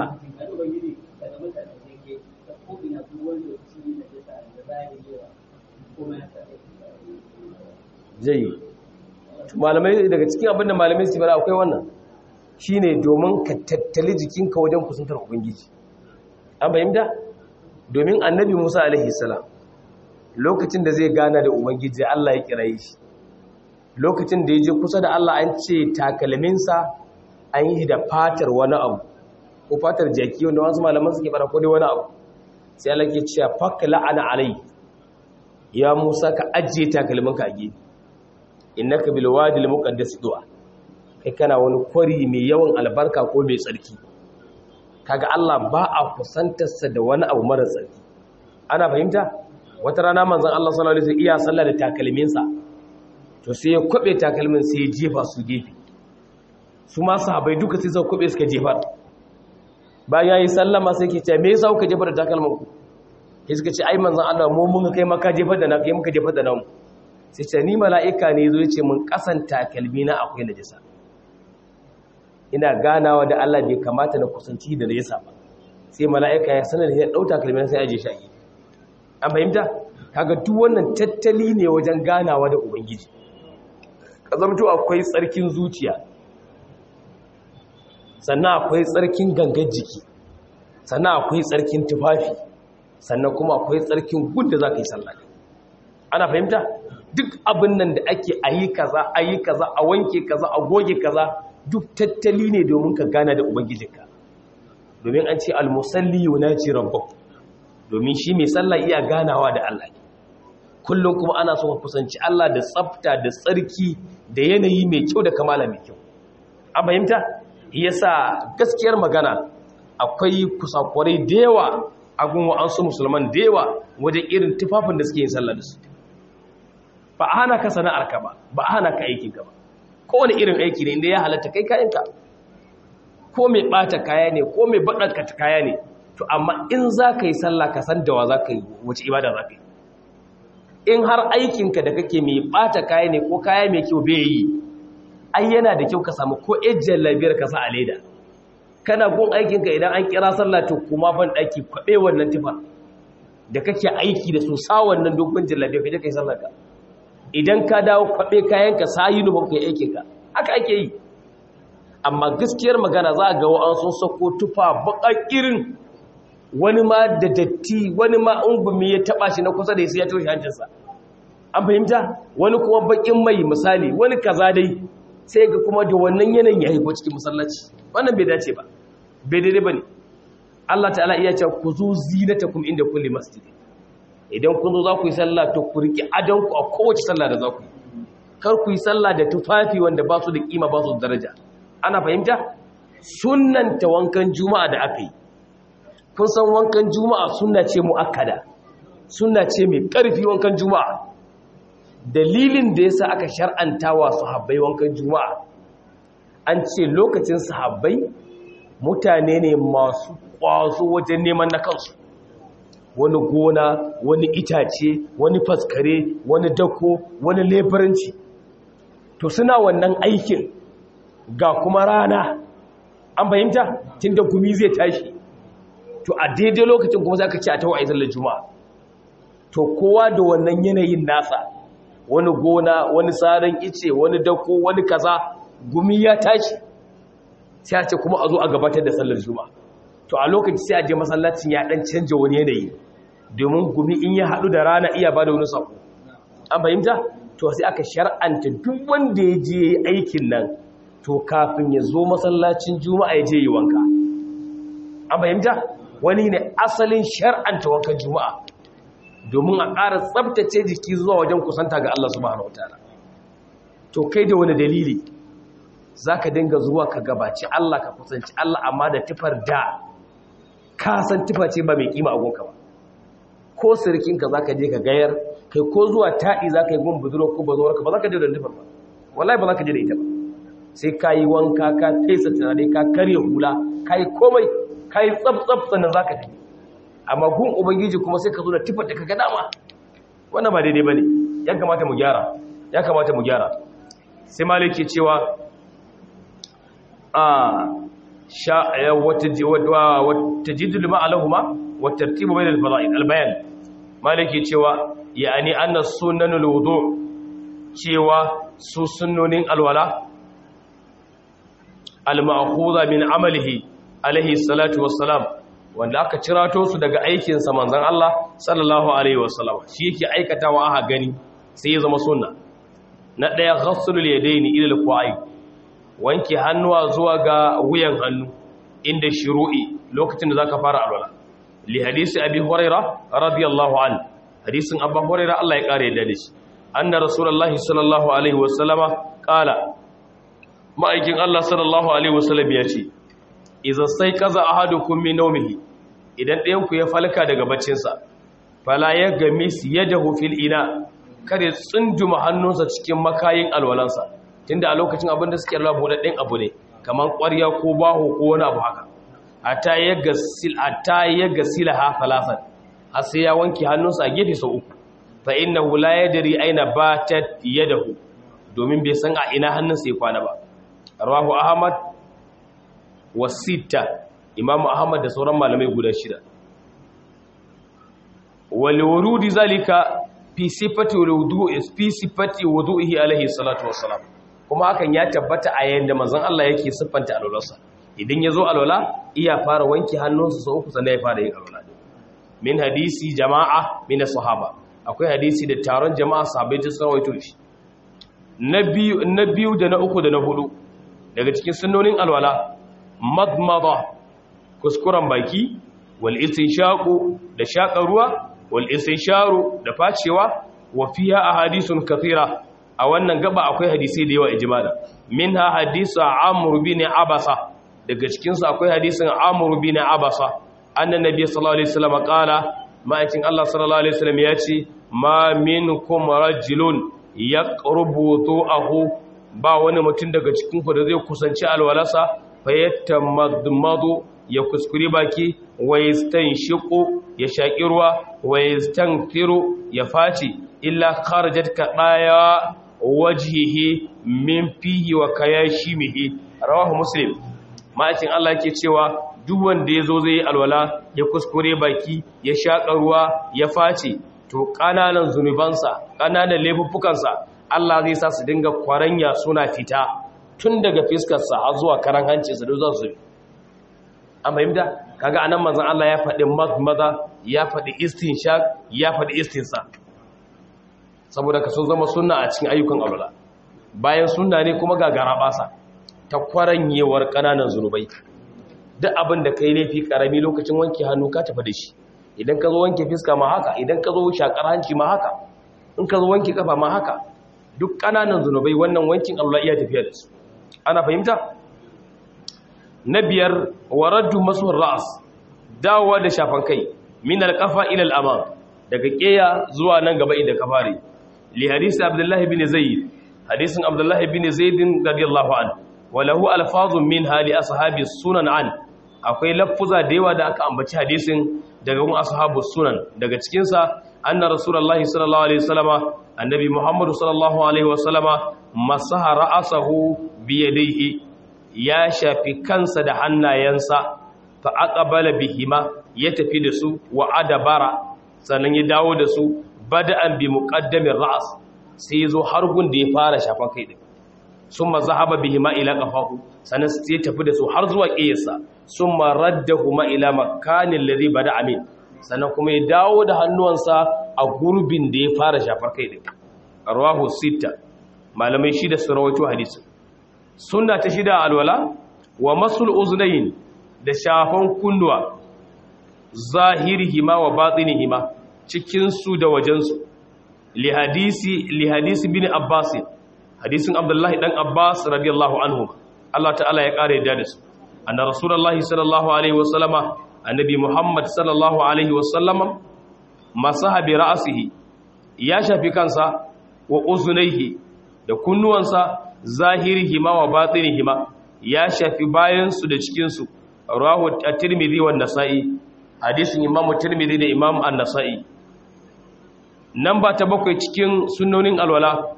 zai malamai daga cikin abinda malamai su bada akwai wannan shine domin ka tattali jikinka wajen kusantar ubangiji an bayyanta domin annabi musa alaihi salam lokacin da zai gana da ubangiji allah ya kiraye shi lokacin da ya je kusa da allah an ce takalminsa an yi da fatar wani abu ko fatar jaki wanda wasu malaman suke fara ko dai wani abu sai Allah ke cewa fakka la'ana alai ya Musa ka ajiye takalminka a gefe innaka bil wadi al muqaddas du'a kai kana wani kwari mai yawan albarka ko mai tsarki kaga Allah ba a kusantar sa da wani abu mara tsarki ana fahimta wata rana manzon Allah sallallahu alaihi wasallam iya sallah da takalminsa to sai ya kwabe takalmin sai ya jefa su gefe su ma sahabbai duka sai suka kwabe suka jefa bayan yayi sallama sai ke ce me yasa kuka jefa da takalman ku sai suka ce ai manzon Allah mu mun kai maka jefa da na kai muka jefa da namu sai ce ni mala'ika ne yazo yace mun kasan takalmi na akwai najisa ina ganawa da Allah bai kamata na kusanci da najisa ba sai mala'ika ya sanar da ya dau takalmin sai aje shi a gefe an fahimta kaga duk wannan tattali ne wajen ganawa da ubangiji kazamto akwai tsarkin zuciya sannan akwai tsarkin gangan jiki sannan akwai tsarkin tufafi sannan kuma akwai tsarkin gud da za ka yi sallah ana fahimta duk abin nan da ake ayi kaza ayi kaza a wanke kaza a goge kaza duk tattali ne domin ka gana da ubangijinka domin an ce almusalli yunaji rabbahu domin shi mai sallah iya ganawa da Allah ne kullum kuma ana so ka kusanci Allah da tsafta da tsarki da yanayi mai kyau da kamala mai kyau an fahimta yasa gaskiyar magana akwai kusakurai da yawa a gun wa'ansu musulman da yawa wajen irin tufafin da suke yin sallah da su ba a hana ka sana'ar ka ba ba a hana ka aikin ka ba kowane irin aiki ne inda ya halatta kai kayanka ko mai bata kaya ne ko mai baɗanka kaya ne to amma in za ka yi sallah ka san da wa za ka yi wace ibada za ka yi in har aikinka da kake mai bata kaya ne ko kaya mai kyau bai yi ai yana da kyau ka samu ko ejiyar labiyar ka sa a leda kana gun aikinka idan an kira sallah to kuma ban daki kwabe wannan tufa da kake aiki da su sa wannan dogon jallabiya ka je kai sallar ka idan ka dawo kwabe kayan ka sa uniform kai aikin ka haka ake yi amma gaskiyar magana za a ga wa'an sun sako tufa baƙa irin wani ma da datti wani ma ungumi ya taba shi na kusa da sai ya toshe hancinsa an fahimta wani kuma bakin mai misali wani kaza dai sai ga kuma da wannan yanayin ya haifo cikin masallaci wannan bai dace ba bai daidai ba ne Allah ta'ala iya ce ku zo zinatakum inda kulli masjid idan kun zo za ku yi sallah to ku riki adon ku a kowace sallah da za ku yi kar ku yi sallah da tufafi wanda ba su da kima ba su da daraja ana fahimta sunnanta wankan juma'a da aka yi kun san wankan juma'a sunna ce muakkada sunna ce mai karfi wankan juma'a dalilin da yasa aka shar'anta wa sahabbai wankan juma'a an ce lokacin sahabbai mutane ne masu kwazo wajen neman na kansu wani gona wani itace wani faskare wani dako wani leburanci to suna wannan aikin ga kuma rana an fahimta tun da gumi zai tashi to a daidai lokacin kuma za ka ci a tawa a izallar juma'a to kowa da wannan yanayin nasa wani gona wani tsarin ice wani dako wani kaza gumi ya tashi sai a ce kuma a zo a gabatar da sallar juma'a to a lokaci sai a je masallacin ya dan canja wani yanayi domin gumi in ya haɗu da rana iya ba da wani sako an fahimta to sai aka shar'anta duk wanda ya je aikin nan to kafin ya zo masallacin juma'a ya je yi wanka an fahimta wani ne asalin shar'anta wankan juma'a domin a ƙara tsabtace jiki zuwa wajen kusanta ga Allah subhanahu wataala to kai da wani dalili zaka dinga zuwa ka gabaci Allah ka kusanci Allah amma da tufar da ka san tufa ce ba mai kima a gonka ba ko sirkinka zaka je ka gayar kai ko zuwa taɗi zaka yi gun buduro ko bazuwarka ba zaka je da tufar ba wallahi ba zaka je da ita ba sai ka yi wanka ka fesa tunani ka karya hula ka yi komai ka yi tsab-tsab sannan za ka tafi amma gun ubangiji kuma sai ka zo da tufar da ka ga dama wannan ba daidai ba ne ya kamata mu gyara ya kamata mu gyara sai maliki cewa a wata jidul ma'alahuma wata tartibu bai da albayan maliki cewa ya'ani annas sunanul wudu cewa su sunnonin alwala al-ma'khudha min amalihi alaihi salatu wassalam wanda aka cirato su daga aikin sa manzon Allah sallallahu alaihi wasallam shi yake aikatawa aka gani sai ya zama sunna na daya ghassulul yadaini ila al-qa'i wanke hannuwa zuwa ga wuyan hannu inda shuru'i lokacin da zaka fara alwala li hadisi abi hurairah radiyallahu anhu hadisin abu hurairah Allah ya kare da shi anna rasulullahi sallallahu alaihi wasallama qala ma'aikin Allah sallallahu Alaihi wasallam ya ce, Iza sai kaza a hadu kummi naumihi, idan ɗayanku ya falka daga baccinsa, fala ya gami su ya jahu fil ina, kare tsunduma hannunsa cikin makayin alwalansa, tunda a lokacin abin da suke rabu da ɗin abu ne, kamar ƙwarya ko baho ko wani abu haka. A ta ya gasila ha falasan, har sai ya wanke hannunsa a gefe sau uku, fa inna hula ya dari aina ba ta yadahu, domin bai san a ina hannunsa ya kwana ba. rawahu ahmad wa sita imamu ahmad da sauran malamai guda shida wal wurudi zalika fi sifati wudu'i fi sifati wudu'ihi alaihi salatu wassalam kuma hakan ya tabbata a yayin da manzon Allah yake siffanta alwalarsa idan yazo alwala iya fara wanke hannunsa sau uku sannan ya fara yin alwala min hadisi jama'a min sahaba akwai hadisi da taron jama'a sahabbai da sawaito shi na biyu na biyu da na uku da na hudu daga cikin sunnonin alwala madmada kuskuren baki wal istinshaqu da shaƙa ruwa wal istinsharu da facewa wa fiha ahadithun kathira a wannan gaba akwai hadisi da yawa ijmala minha hadisu amr bin abasa daga cikin su akwai hadisin amr bin abasa annan nabi sallallahu alaihi wasallam qala ma'aikin Allah sallallahu alaihi wasallam ya ce ma minkum rajulun yaqrubu tu'ahu ba wani mutum daga cikinku da zai kusanci alwalasa fayyata madmadu ya kuskuri baki wa shiƙo ya shaƙi ruwa wa firu ya faci illa kharajat ka daya wajhihi min fihi wa kayashimihi rawahu muslim ma'aikin Allah yake cewa duk wanda yazo zai yi alwala ya kuskure baki ya shaka ruwa ya face to kananan zunubansa kananan laifuffukansa Allah zai sa su dinga kwaranya suna fita tun daga fiskarsa har zuwa karan hancinsa da za su an fahimta kaga anan manzon Allah ya faɗi maza ya faɗi istinshaq ya faɗi istinsa saboda ka sun zama sunna a cikin ayyukan alwala bayan sunna ne kuma ga garabasa ta kwaranyewar kananan zunubai duk abin da kai laifi karami lokacin wanke hannu ka tafi da shi idan ka zo wanke fiska ma haka idan ka zo shakar hanci ma haka in ka zo wanke kafa ma haka duk kananan zunubai wannan wankin Allah iya tafiya da su ana fahimta na biyar waraddu masuwar ra'as dawowa da shafan kai min alqafa ila al-amam daga keya zuwa nan gaba inda ka fare li hadisi abdullahi bin zaid hadisin abdullahi bin zaid radiyallahu an wa lahu alfazun min hali ashabi sunan an akwai laffuza da yawa da aka ambaci hadisin daga gun ashabu sunan daga cikin sa anna rasulullahi sallallahu alaihi wasallama annabi muhammadu sallallahu alaihi wasallama masaha ra'asahu bi yadayhi ya shafi kansa da hannayensa fa aqbala bihima ya tafi da su wa adabara sannan ya dawo da su bada'an bi muqaddamin ra's sai yazo har gun da ya fara shafan kai din summa zahaba bihima ila qafahu sannan sai ya tafi da su har zuwa qiyasa summa raddahuma ila makanin ladhi bada'a min sannan kuma ya dawo da hannuwansa a gurbin da ya fara shafar kai din rawahu sita malamai shida su rawaito hadisin sunna ta shida alwala wa masul uznayn da shafan kunnuwa zahirihima wa batinihima cikin su da wajen su li hadisi li hadisi bin abbas hadisin abdullahi dan abbas radiyallahu anhu Allah ta'ala ya kare da su anna rasulullahi sallallahu alaihi wasallama annabi muhammad sallallahu alaihi wasallama masaha bi ra'sihi ya shafi kansa wa uzunaihi da kunnuwansa zahirihima wa batinihima ya shafi bayansu da cikinsu rahu at-tirmidhi wa nasa'i hadisin imamu tirmidhi da imam an-nasa'i nan ba ta bakwai cikin sunnonin alwala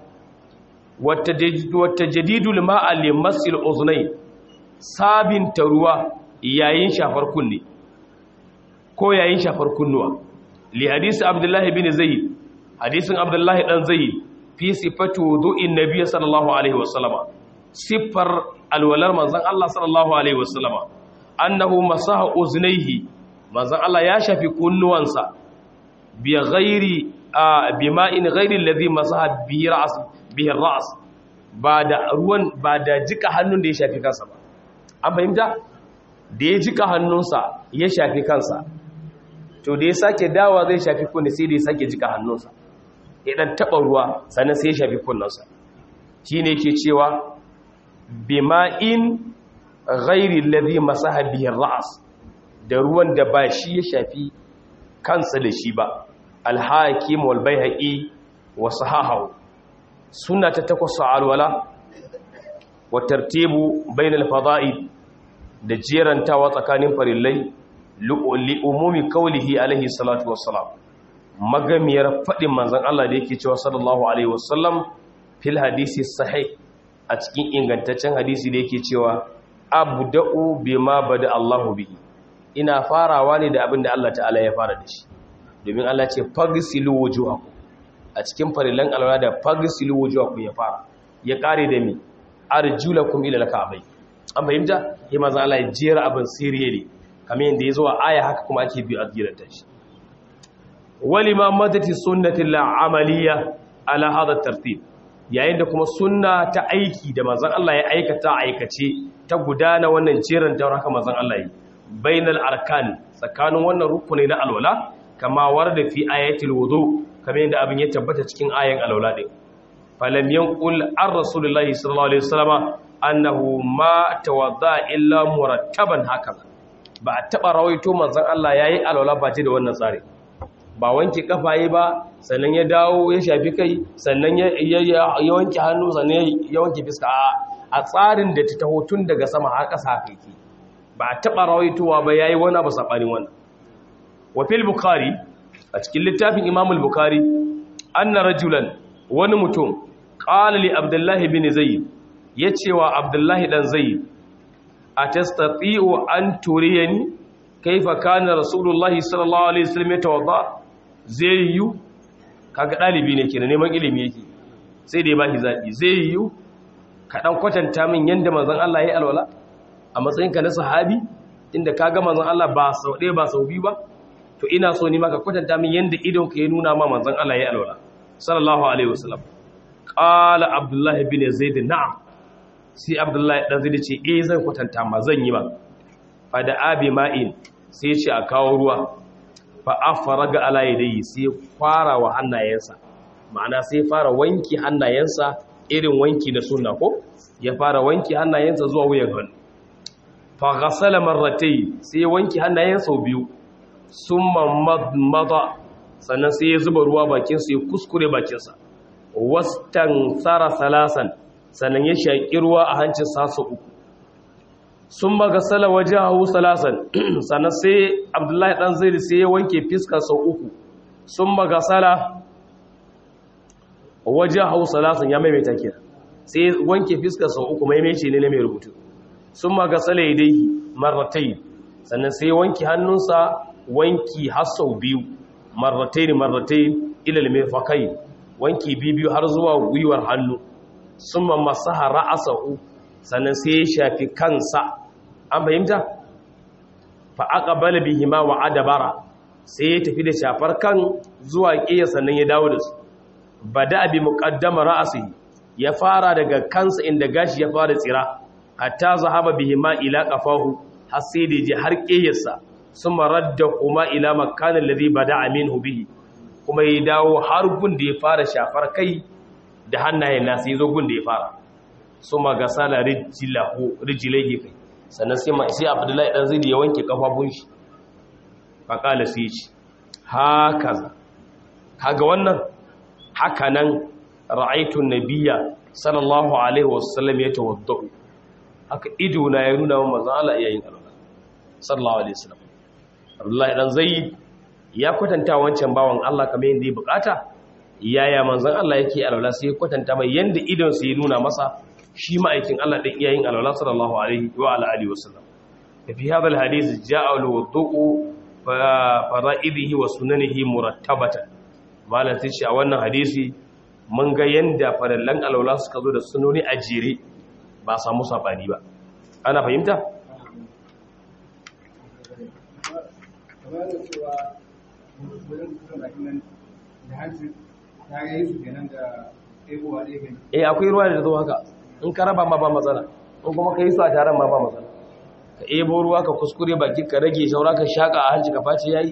wata jadidul ma'a limasil uznai sabinta ruwa yayin shafar kunne ko yayin shafar kunnuwa li hadisi abdullahi bin zayd hadisin abdullahi dan zayd fi sifatu wudu'in nabiy sallallahu alaihi wasallama sifar alwalar manzon Allah sallallahu alaihi wasallama annahu masaha uznaihi manzon Allah ya shafi kunnuwansa bi ghairi bi ma'in ghairi alladhi masaha bi ra's bi ra's ba da ruwan ba da jika hannun da ya shafi kansa ba an fahimta da ya jika hannunsa ya shafi kansa to da ya sake dawa zai shafi kunne sai da ya sake jika hannunsa ya dan taba ruwa sannan sai ya shafi kunnensa shine yake cewa bima'in ghairi alladhi masaha bihi ar-ra's da ruwan da ba shi ya shafi kansa da shi ba al-hakim wal baihaqi wa sahahu sunna ta takwas alwala wa tartibu bainal fada'il da jerantawa tsakanin farillai li umumi qawlihi alaihi salatu wassalam magamiyar fadin manzon Allah da yake cewa sallallahu alaihi wasallam fil hadisi sahih a cikin ingantaccen hadisi da yake cewa abda'u bima bada Allahu bihi ina farawa ne da abin da Allah ta'ala ya fara da shi domin Allah ce fagsilu wujuhakum a cikin farilan alwala da fagsilu wujuhakum ya fara ya kare da mi arjulakum ila al-ka'bay an fahimta ya manzo Allah ya jera abin siriye ne kamar yanda ya zo a aya haka kuma ake bi a giranta shi walima madati sunnati al-amaliyya ala hada tartib yayin da kuma sunna ta aiki da manzon Allah ya aikata aikace ta gudana wannan jeran ta haka manzon Allah yi bainal arkan tsakanin wannan rukuni na alwala kama warda fi ayatil wudu kamar yadda abin ya tabbata cikin ayan alwala din falam yanqul ar rasulullahi sallallahu alaihi wasallama annahu ma tawadda illa murattaban hakaza ba a taba rawaito manzon Allah yayi alwala ba ce da wannan tsari ba wanke kafaye ba sannan ya dawo ya shafi kai sannan ya wanke hannu sannan ya wanke fiska a tsarin da ta taho tun daga sama har ƙasa haka yake ba a taɓa rawaitowa ba yayi wani abu saɓanin wannan wa fil bukhari a cikin littafin imam al-bukhari anna rajulan wani mutum qala li abdullahi bin zayd yace wa abdullahi dan zayd atastati'u an turiyani kaifa kana rasulullahi sallallahu alaihi wasallam yatawadda zai yu kaga dalibi ne kenan neman ilimi yake sai da ya bashi zabi zai yu ka dan kwatanta min yanda manzon Allah yayi alwala a matsayin ka na sahabi inda kaga manzon Allah ba sau ɗaya ba sau biyu ba to ina so ni ma ka kwatanta min yanda idon ka ya nuna ma manzon Allah yayi alwala sallallahu alaihi wasallam qala abdullahi bin zaid na'am sai abdullahi dan zaid ce eh zan kwatanta ma zan yi ba fa da abi ma'in sai ce a kawo ruwa fa afaraga ala yadayhi sai fara wa hannayensa ma'ana sai fara wanki hannayensa irin wanki da sunna ko ya fara wanki hannayensa zuwa wuyan hannu fa ghasala marratayn sai wanki hannayensa biyu summa madmada sannan sai ya zuba ruwa bakinsa ya kuskure bakinsa wastan tsara salasan sannan ya shaƙi ruwa a hancin sasa uku sun magasala waje hau salasan sannan sai abdullahi ɗan zai sai ya wanke fiska sau uku sun magasala waje hau salasan ya maimaita kira sai wanke fiska sau uku maimaice ne na mai rubutu sun magasala ya dai marratai sannan sai wanke hannunsa wanki har sau biyu marratai marratai ilal mirfakai wanki biyu har zuwa gwiwar hannu summa masaha ra'asahu sannan sai ya shafi kansa an fahimta fa aqbala bihima wa adabara sai ya tafi da shafar kan zuwa kiya sannan ya dawo da su bada bi muqaddama ra'sihi ya fara daga kansa inda gashi ya fara tsira hatta zahaba bihima ila qafahu har sai da je har kiyarsa summa radda kuma ila makanin ladhi bada'a minhu bihi kuma ya dawo har gun da ya fara shafar kai da hannayen nasa ya zo gun da ya fara summa gasala rijlahu rijlaihi kai sannan sai ma sai Abdullahi dan Zaid ya wanke kafafun shi fa kala sai ya ce hakaza kaga wannan haka nan ra'aytu nabiyya sallallahu alaihi wasallam yatawaddu haka ido na ya nuna wa manzon Allah yayin alwala sallallahu alaihi wasallam Abdullahi dan Zaid ya kwatanta wancan bawan Allah kamar yadda ya bukata yaya manzon Allah yake alwala sai ya kwatanta mai yanda idon sa ya nuna masa shi ma'aikin Allah din iyayin alwala sallallahu alaihi wa ala alihi wasallam fi hadha alhadith ja'a alwudu'u fara'idihi wa sunanihi murattabatan malam sai shi a wannan hadisi mun ga yanda farallan alwala suka zo da sunoni a jere ba samu sabani ba ana fahimta kamar da cewa wurin kusan bakin nan da hanci ta yi su kenan da ɗebowa ɗaya kenan eh akwai ruwa da zo haka in ka raba ma ba matsala in kuma ka yi su a taron ma ba matsala ka ebo ruwa ka kuskure baki ka rage shaura ka shaka a hanci ka face yayi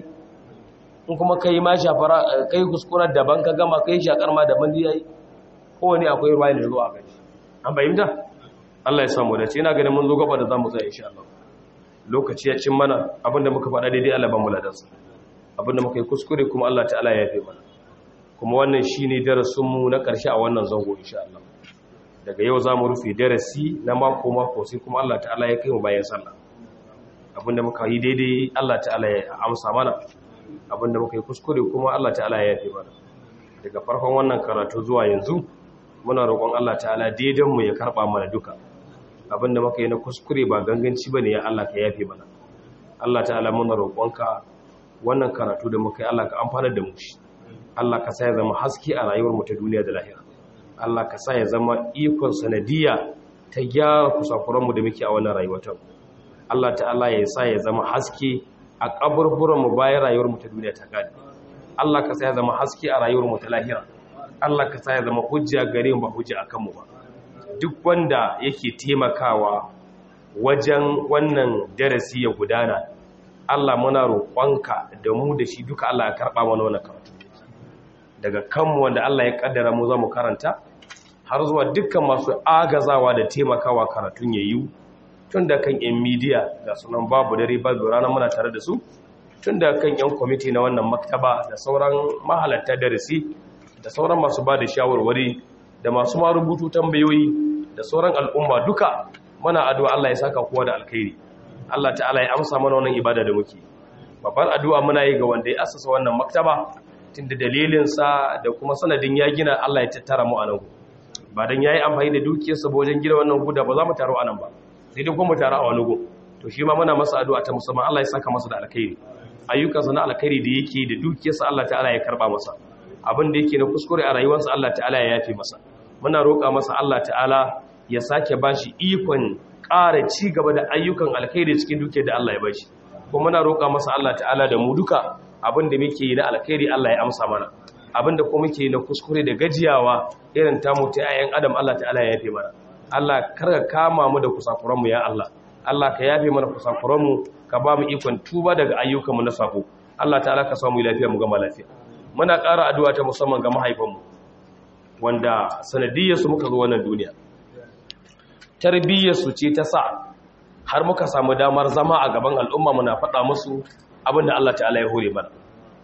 in kuma ka yi ma shafara kai kuskurar daban ka gama kai shakar ma daban da yayi kowane akwai ruwa da zo a kai an bayyana Allah ya samu dace ina ganin mun zo gaba da zamu tsaya insha Allah lokaci ya cin mana abinda muka faɗa daidai Allah ban mu ladansa abinda muka yi kuskure kuma Allah ta'ala ya yafe mana kuma wannan shine darasin mu na ƙarshe a wannan zango insha Allah daga yau zamu rufe darasi na mako mako sai kuma Allah ta'ala ya kai mu bayan sallah abinda muka yi daidai Allah ta'ala ya amsa mana abinda muka yi kuskure kuma Allah ta'ala ya yafe mana daga farkon wannan karatu zuwa yanzu muna roƙon Allah ta'ala daidan mu ya karba mana duka abinda muka yi na kuskure ba ganganci bane ya Allah ka yafe mana Allah ta'ala muna roƙonka wannan karatu da muka yi Allah ka amfana da mu shi Allah ka sa ya zama haske a rayuwar mu ta duniya da lahira Allah ka sa ya zama ikon sanadiya ta gyara kusakuran mu da muke a wannan rayuwar ta Allah ta'ala ya sa ya zama haske a kaburburan mu bayan rayuwar mu ta duniya ta gadi Allah ka sa ya zama haske a rayuwar mu ta lahira Allah ka sa ya zama hujja gare mu ba hujja akan mu ba duk wanda yake taimakawa wajen wannan darasi ya gudana Allah muna roƙonka da mu da shi duka Allah ya karɓa mana wannan karatu daga kanmu wanda Allah ya kaddara mu za mu karanta har zuwa dukkan masu agazawa da taimakawa karatun yayi tun da kan yan media ga sunan babu dare babu rana muna tare da su tun da kan yan kwamiti na wannan maktaba da sauran mahalarta darasi da sauran masu ba da shawarwari da masu ma rubutu tambayoyi da sauran al'umma duka muna addu'a Allah ya saka kowa da alkhairi Allah ta'ala ya amsa mana wannan ibada da muke babbar addu'a muna yi ga wanda ya asasa wannan maktaba tunda dalilin sa da kuma sanadin ya gina Allah ya tattara mu a nan ba dan yayi amfani da dukiyarsa ba wajen gina wannan guda ba za mu taro anan ba sai dai kuma mu taro a wani go to shi ma muna masa addu'a ta musamman Allah ya saka masa da alkhairi ayyukansa na alkhairi da yake da dukiyarsa Allah ta'ala ya karba masa abin da yake na kuskure a rayuwarsa Allah ta'ala ya yafe masa muna roƙa masa Allah ta'ala ya sake bashi ikon ƙara ci gaba da ayyukan alkhairi cikin dukiyar da Allah ya bashi kuma muna roƙa masa Allah ta'ala da mu duka abin da muke yi na alkhairi Allah ya amsa mana abin da kuma muke yi na kuskure da gajiyawa irin tamu ta ayyan adam Allah ta'ala ya yafe mana Allah kar ka kama mu da kusakuranmu ya Allah Allah ka yafe mana kusakuranmu ka ba mu ikon tuba daga ayyukanmu na sako Allah ta'ala ka samu lafiya mu gama lafiya muna ƙara addu'a ta musamman ga mahaifanmu wanda sanadiyyarsu muka zo wannan duniya tarbiyyarsu ce ta sa har muka samu damar zama a gaban al'umma muna faɗa musu abin da Allah ta'ala ya hore mana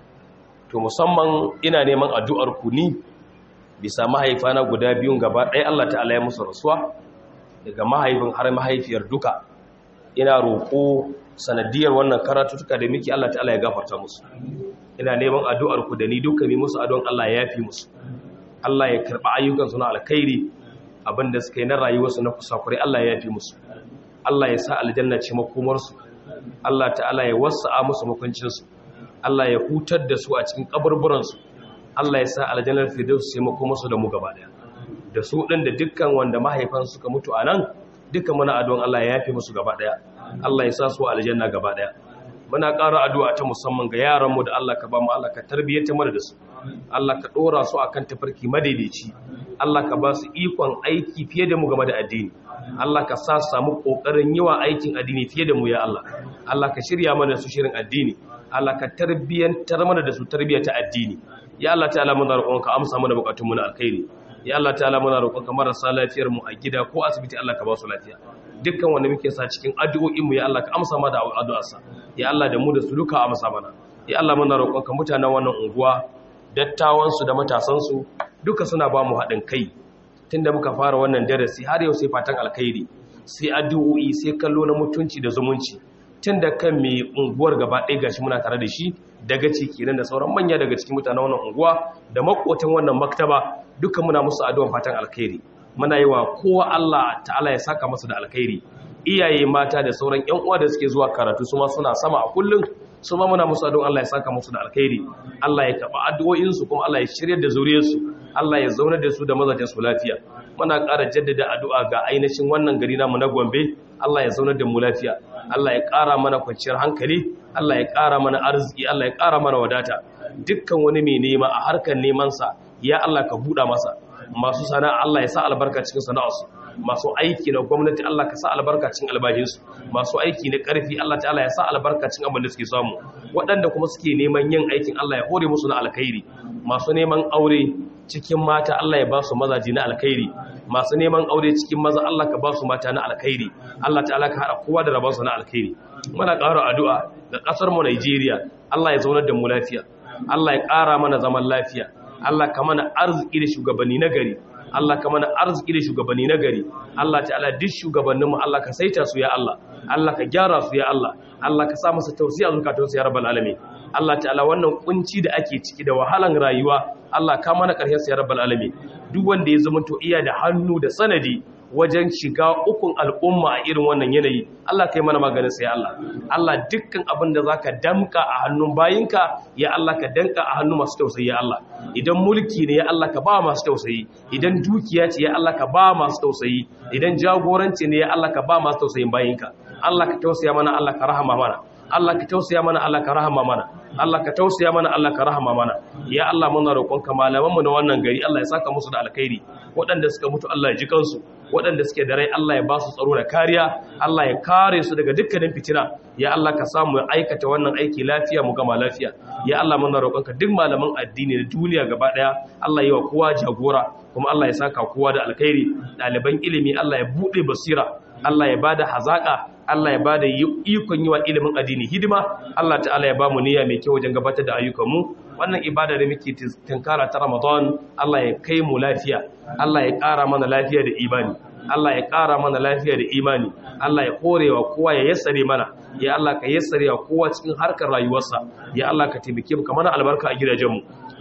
to musamman ina neman addu'ar ku ni bisa mahaifana guda biyun gaba ɗaya Allah ta'ala ya musu rasuwa daga mahaifin har mahaifiyar duka ina roƙo sanadiyar wannan karatutuka da miki Allah ta'ala ya gafarta musu ina neman addu'ar ku da ni duka mi musu addu'an Allah ya yafi musu Allah ya karɓa ayyukansu na alkhairi abinda suka yi na rayuwarsu na kusakurai Allah ya yafi musu Allah ya sa aljanna ce makomarsu Allah ta'ala ya wasa'a musu makuncinsu Allah ya hutar da su a cikin kaburburansu Allah ya sa aljannar firdaus sai makomarsu da mu gaba daya da su din da dukkan wanda mahaifan suka mutu a nan dukkan muna addu'an Allah ya yafi musu gaba daya Allah ya sa su aljanna gaba daya muna ƙara addu'a ta musamman ga yaranmu da Allah ka ba mu Allah ka tarbiyyata mana da su Allah ka ɗora su akan tafarki madaidaici Allah ka ba su ikon aiki fiye da mu game da addini Allah ka sa su samu ƙoƙarin yi wa aikin addini fiye da mu ya Allah Allah ka shirya mana su shirin addini Allah ka tarbiyyantar mana da su tarbiyya ta addini ya Allah ta'ala muna roƙon ka amsa mana buƙatun mu na alkhairi ya Allah ta'ala muna roƙon ka marasa lafiyar mu a gida ko asibiti Allah ka ba su lafiya dukkan wanda muke sa cikin addu'o'in mu ya Allah ka amsa mana da addu'arsa ya Allah da mu da su duka amsa mana ya Allah muna roƙon ka mutanen wannan unguwa dattawansu da matasansu duka suna ba mu haɗin kai tunda muka fara wannan darasi har yau sai fatan alkhairi sai addu'o'i sai kallo na mutunci da zumunci tunda kan mai unguwar gaba ɗaya gashi muna tare da shi daga ciki nan da sauran manya daga cikin mutanen wannan unguwa da makotan wannan maktaba duka muna musu addu'an fatan alkhairi muna yi wa kowa Allah ta'ala ya saka masa da alkhairi iyaye mata da sauran ƴan uwa da suke zuwa karatu su ma suna sama a kullum su ma muna musu addu'an Allah ya saka musu da alkhairi Allah ya karba addu'o'in su kuma Allah ya shirye da zuriyar su Allah ya zauna da su da mazajin su lafiya muna ƙara jaddada addu'a ga ainihin wannan gari namu na Gombe Allah ya zauna da mu lafiya Allah ya ƙara mana kwanciyar hankali Allah ya ƙara mana arziki Allah ya ƙara mana wadata dukkan wani mai nema a harkar neman sa ya Allah ka buɗa masa masu sana'a Allah ya sa albarka cikin sana'arsu masu aiki na gwamnati Allah ka sa albarka cikin albashinsu masu aiki na ƙarfi Allah ta'ala ya sa albarka cikin abin da suke samu waɗanda kuma suke neman yin aikin Allah ya hore musu na alkhairi masu neman aure cikin mata Allah ya ba su mazaji na alkhairi masu neman aure cikin maza Allah ka ba su mata na alkhairi Allah ta'ala ka haɗa kowa da rabansu na alkhairi muna ƙara addu'a ga ƙasar mu Najeriya Allah ya zaunar da mu lafiya Allah ya ƙara mana zaman lafiya Allah ka mana arziki da shugabanni na gari Allah ka mana arziki da shugabanni na gari Allah ta'ala duk shugabanninmu Allah ka saita su ya Allah Allah ka gyara su ya Allah Allah ka sa masa tausiya zukatun su ya rabbal alamin Allah ta'ala wannan kunci da ake ciki da wahalan rayuwa Allah ka mana karshen su ya rabbal alamin duk wanda ya zama to iya da hannu da sanadi wajen shiga ukun al'umma a irin wannan yanayi Allah kai mana maganin sai Allah Allah dukkan abin da zaka damka a hannun bayinka ya Allah ka danka a hannun masu tausayi ya Allah idan mulki ne ya Allah ka ba masu tausayi idan dukiya ce ya Allah ka ba masu tausayi idan jagoranci ne ya Allah ka ba masu tausayin bayinka Allah ka tausaya mana Allah ka rahama mana Allah ka tausaya mana Allah ka rahama mana Allah ka tausaya mana Allah ka rahama mana ya Allah muna roƙonka malamanmu na wannan gari Allah ya saka musu da alkhairi waɗanda suka mutu Allah ya ji kansu waɗanda suke da rai Allah ya ba su tsaro da kariya Allah ya kare su daga dukkanin fitina ya Allah ka samu aikata wannan aiki lafiya mu gama lafiya ya Allah muna roƙonka duk malaman addini na duniya gaba ɗaya Allah ya wa kowa jagora kuma Allah ya saka kowa da alkhairi ɗaliban ilimi Allah ya buɗe basira Allah ya bada hazaka Allah ya bada ikon yi wa ilimin addini hidima Allah ta'ala ya ba mu niyya mai kyau wajen gabatar da ayyukanmu wannan ibada da muke tinkara ta Ramadan Allah ya kai mu lafiya Allah ya ƙara mana lafiya da imani Allah ya ƙara mana lafiya da imani Allah ya korewa kowa ya yassare mana ya Allah ka yassare wa kowa cikin harkar rayuwarsa ya Allah ka taimake mu ka mana albarka a gidajenmu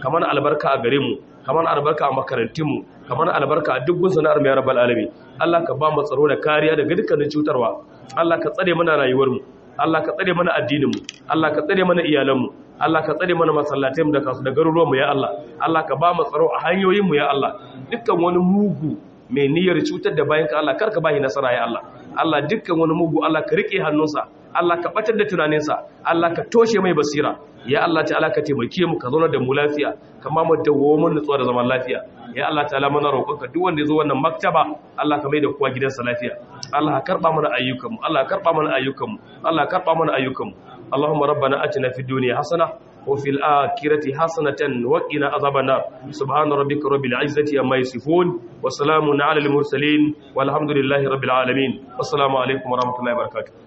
kamar albarka a gare mu kamar albarka a makarantun mu kamar albarka a duk sana'ar mu ya rabbal alamin Allah ka ba mu tsaro da kariya daga dukkanin cutarwa Allah ka tsare mana rayuwar mu Allah ka tsare mana addinin mu Allah ka tsare mana iyalan mu Allah ka tsare mana masallatai mu da kasu da garuruwan mu ya Allah Allah ka ba mu tsaro a hanyoyin mu ya Allah dukkan wani mugu mai niyyar cutar da bayan ka Allah karka bashi nasara ya Allah Allah dukkan wani mugu Allah ka rike hannunsa Allah ka batar da tunaninsa Allah ka toshe mai basira ya Allah ta'ala ka taimake mu ka zauna da mu lafiya kama mu dawo mun nutsuwa da zaman lafiya ya Allah ta'ala mana roƙonka duk wanda ya zo wannan maktaba Allah ka mai da kowa gidansa lafiya Allah ka karba mana ayyukanmu Allah ka karba mana ayyukanmu Allah ka karba mana ayyukanmu Allahumma rabbana atina fid dunya hasana وفي الآخرة حسنة وقنا عذاب النار سبحان ربك رب العزة عما يصفون وسلام على المرسلين والحمد لله رب العالمين والسلام عليكم ورحمة الله وبركاته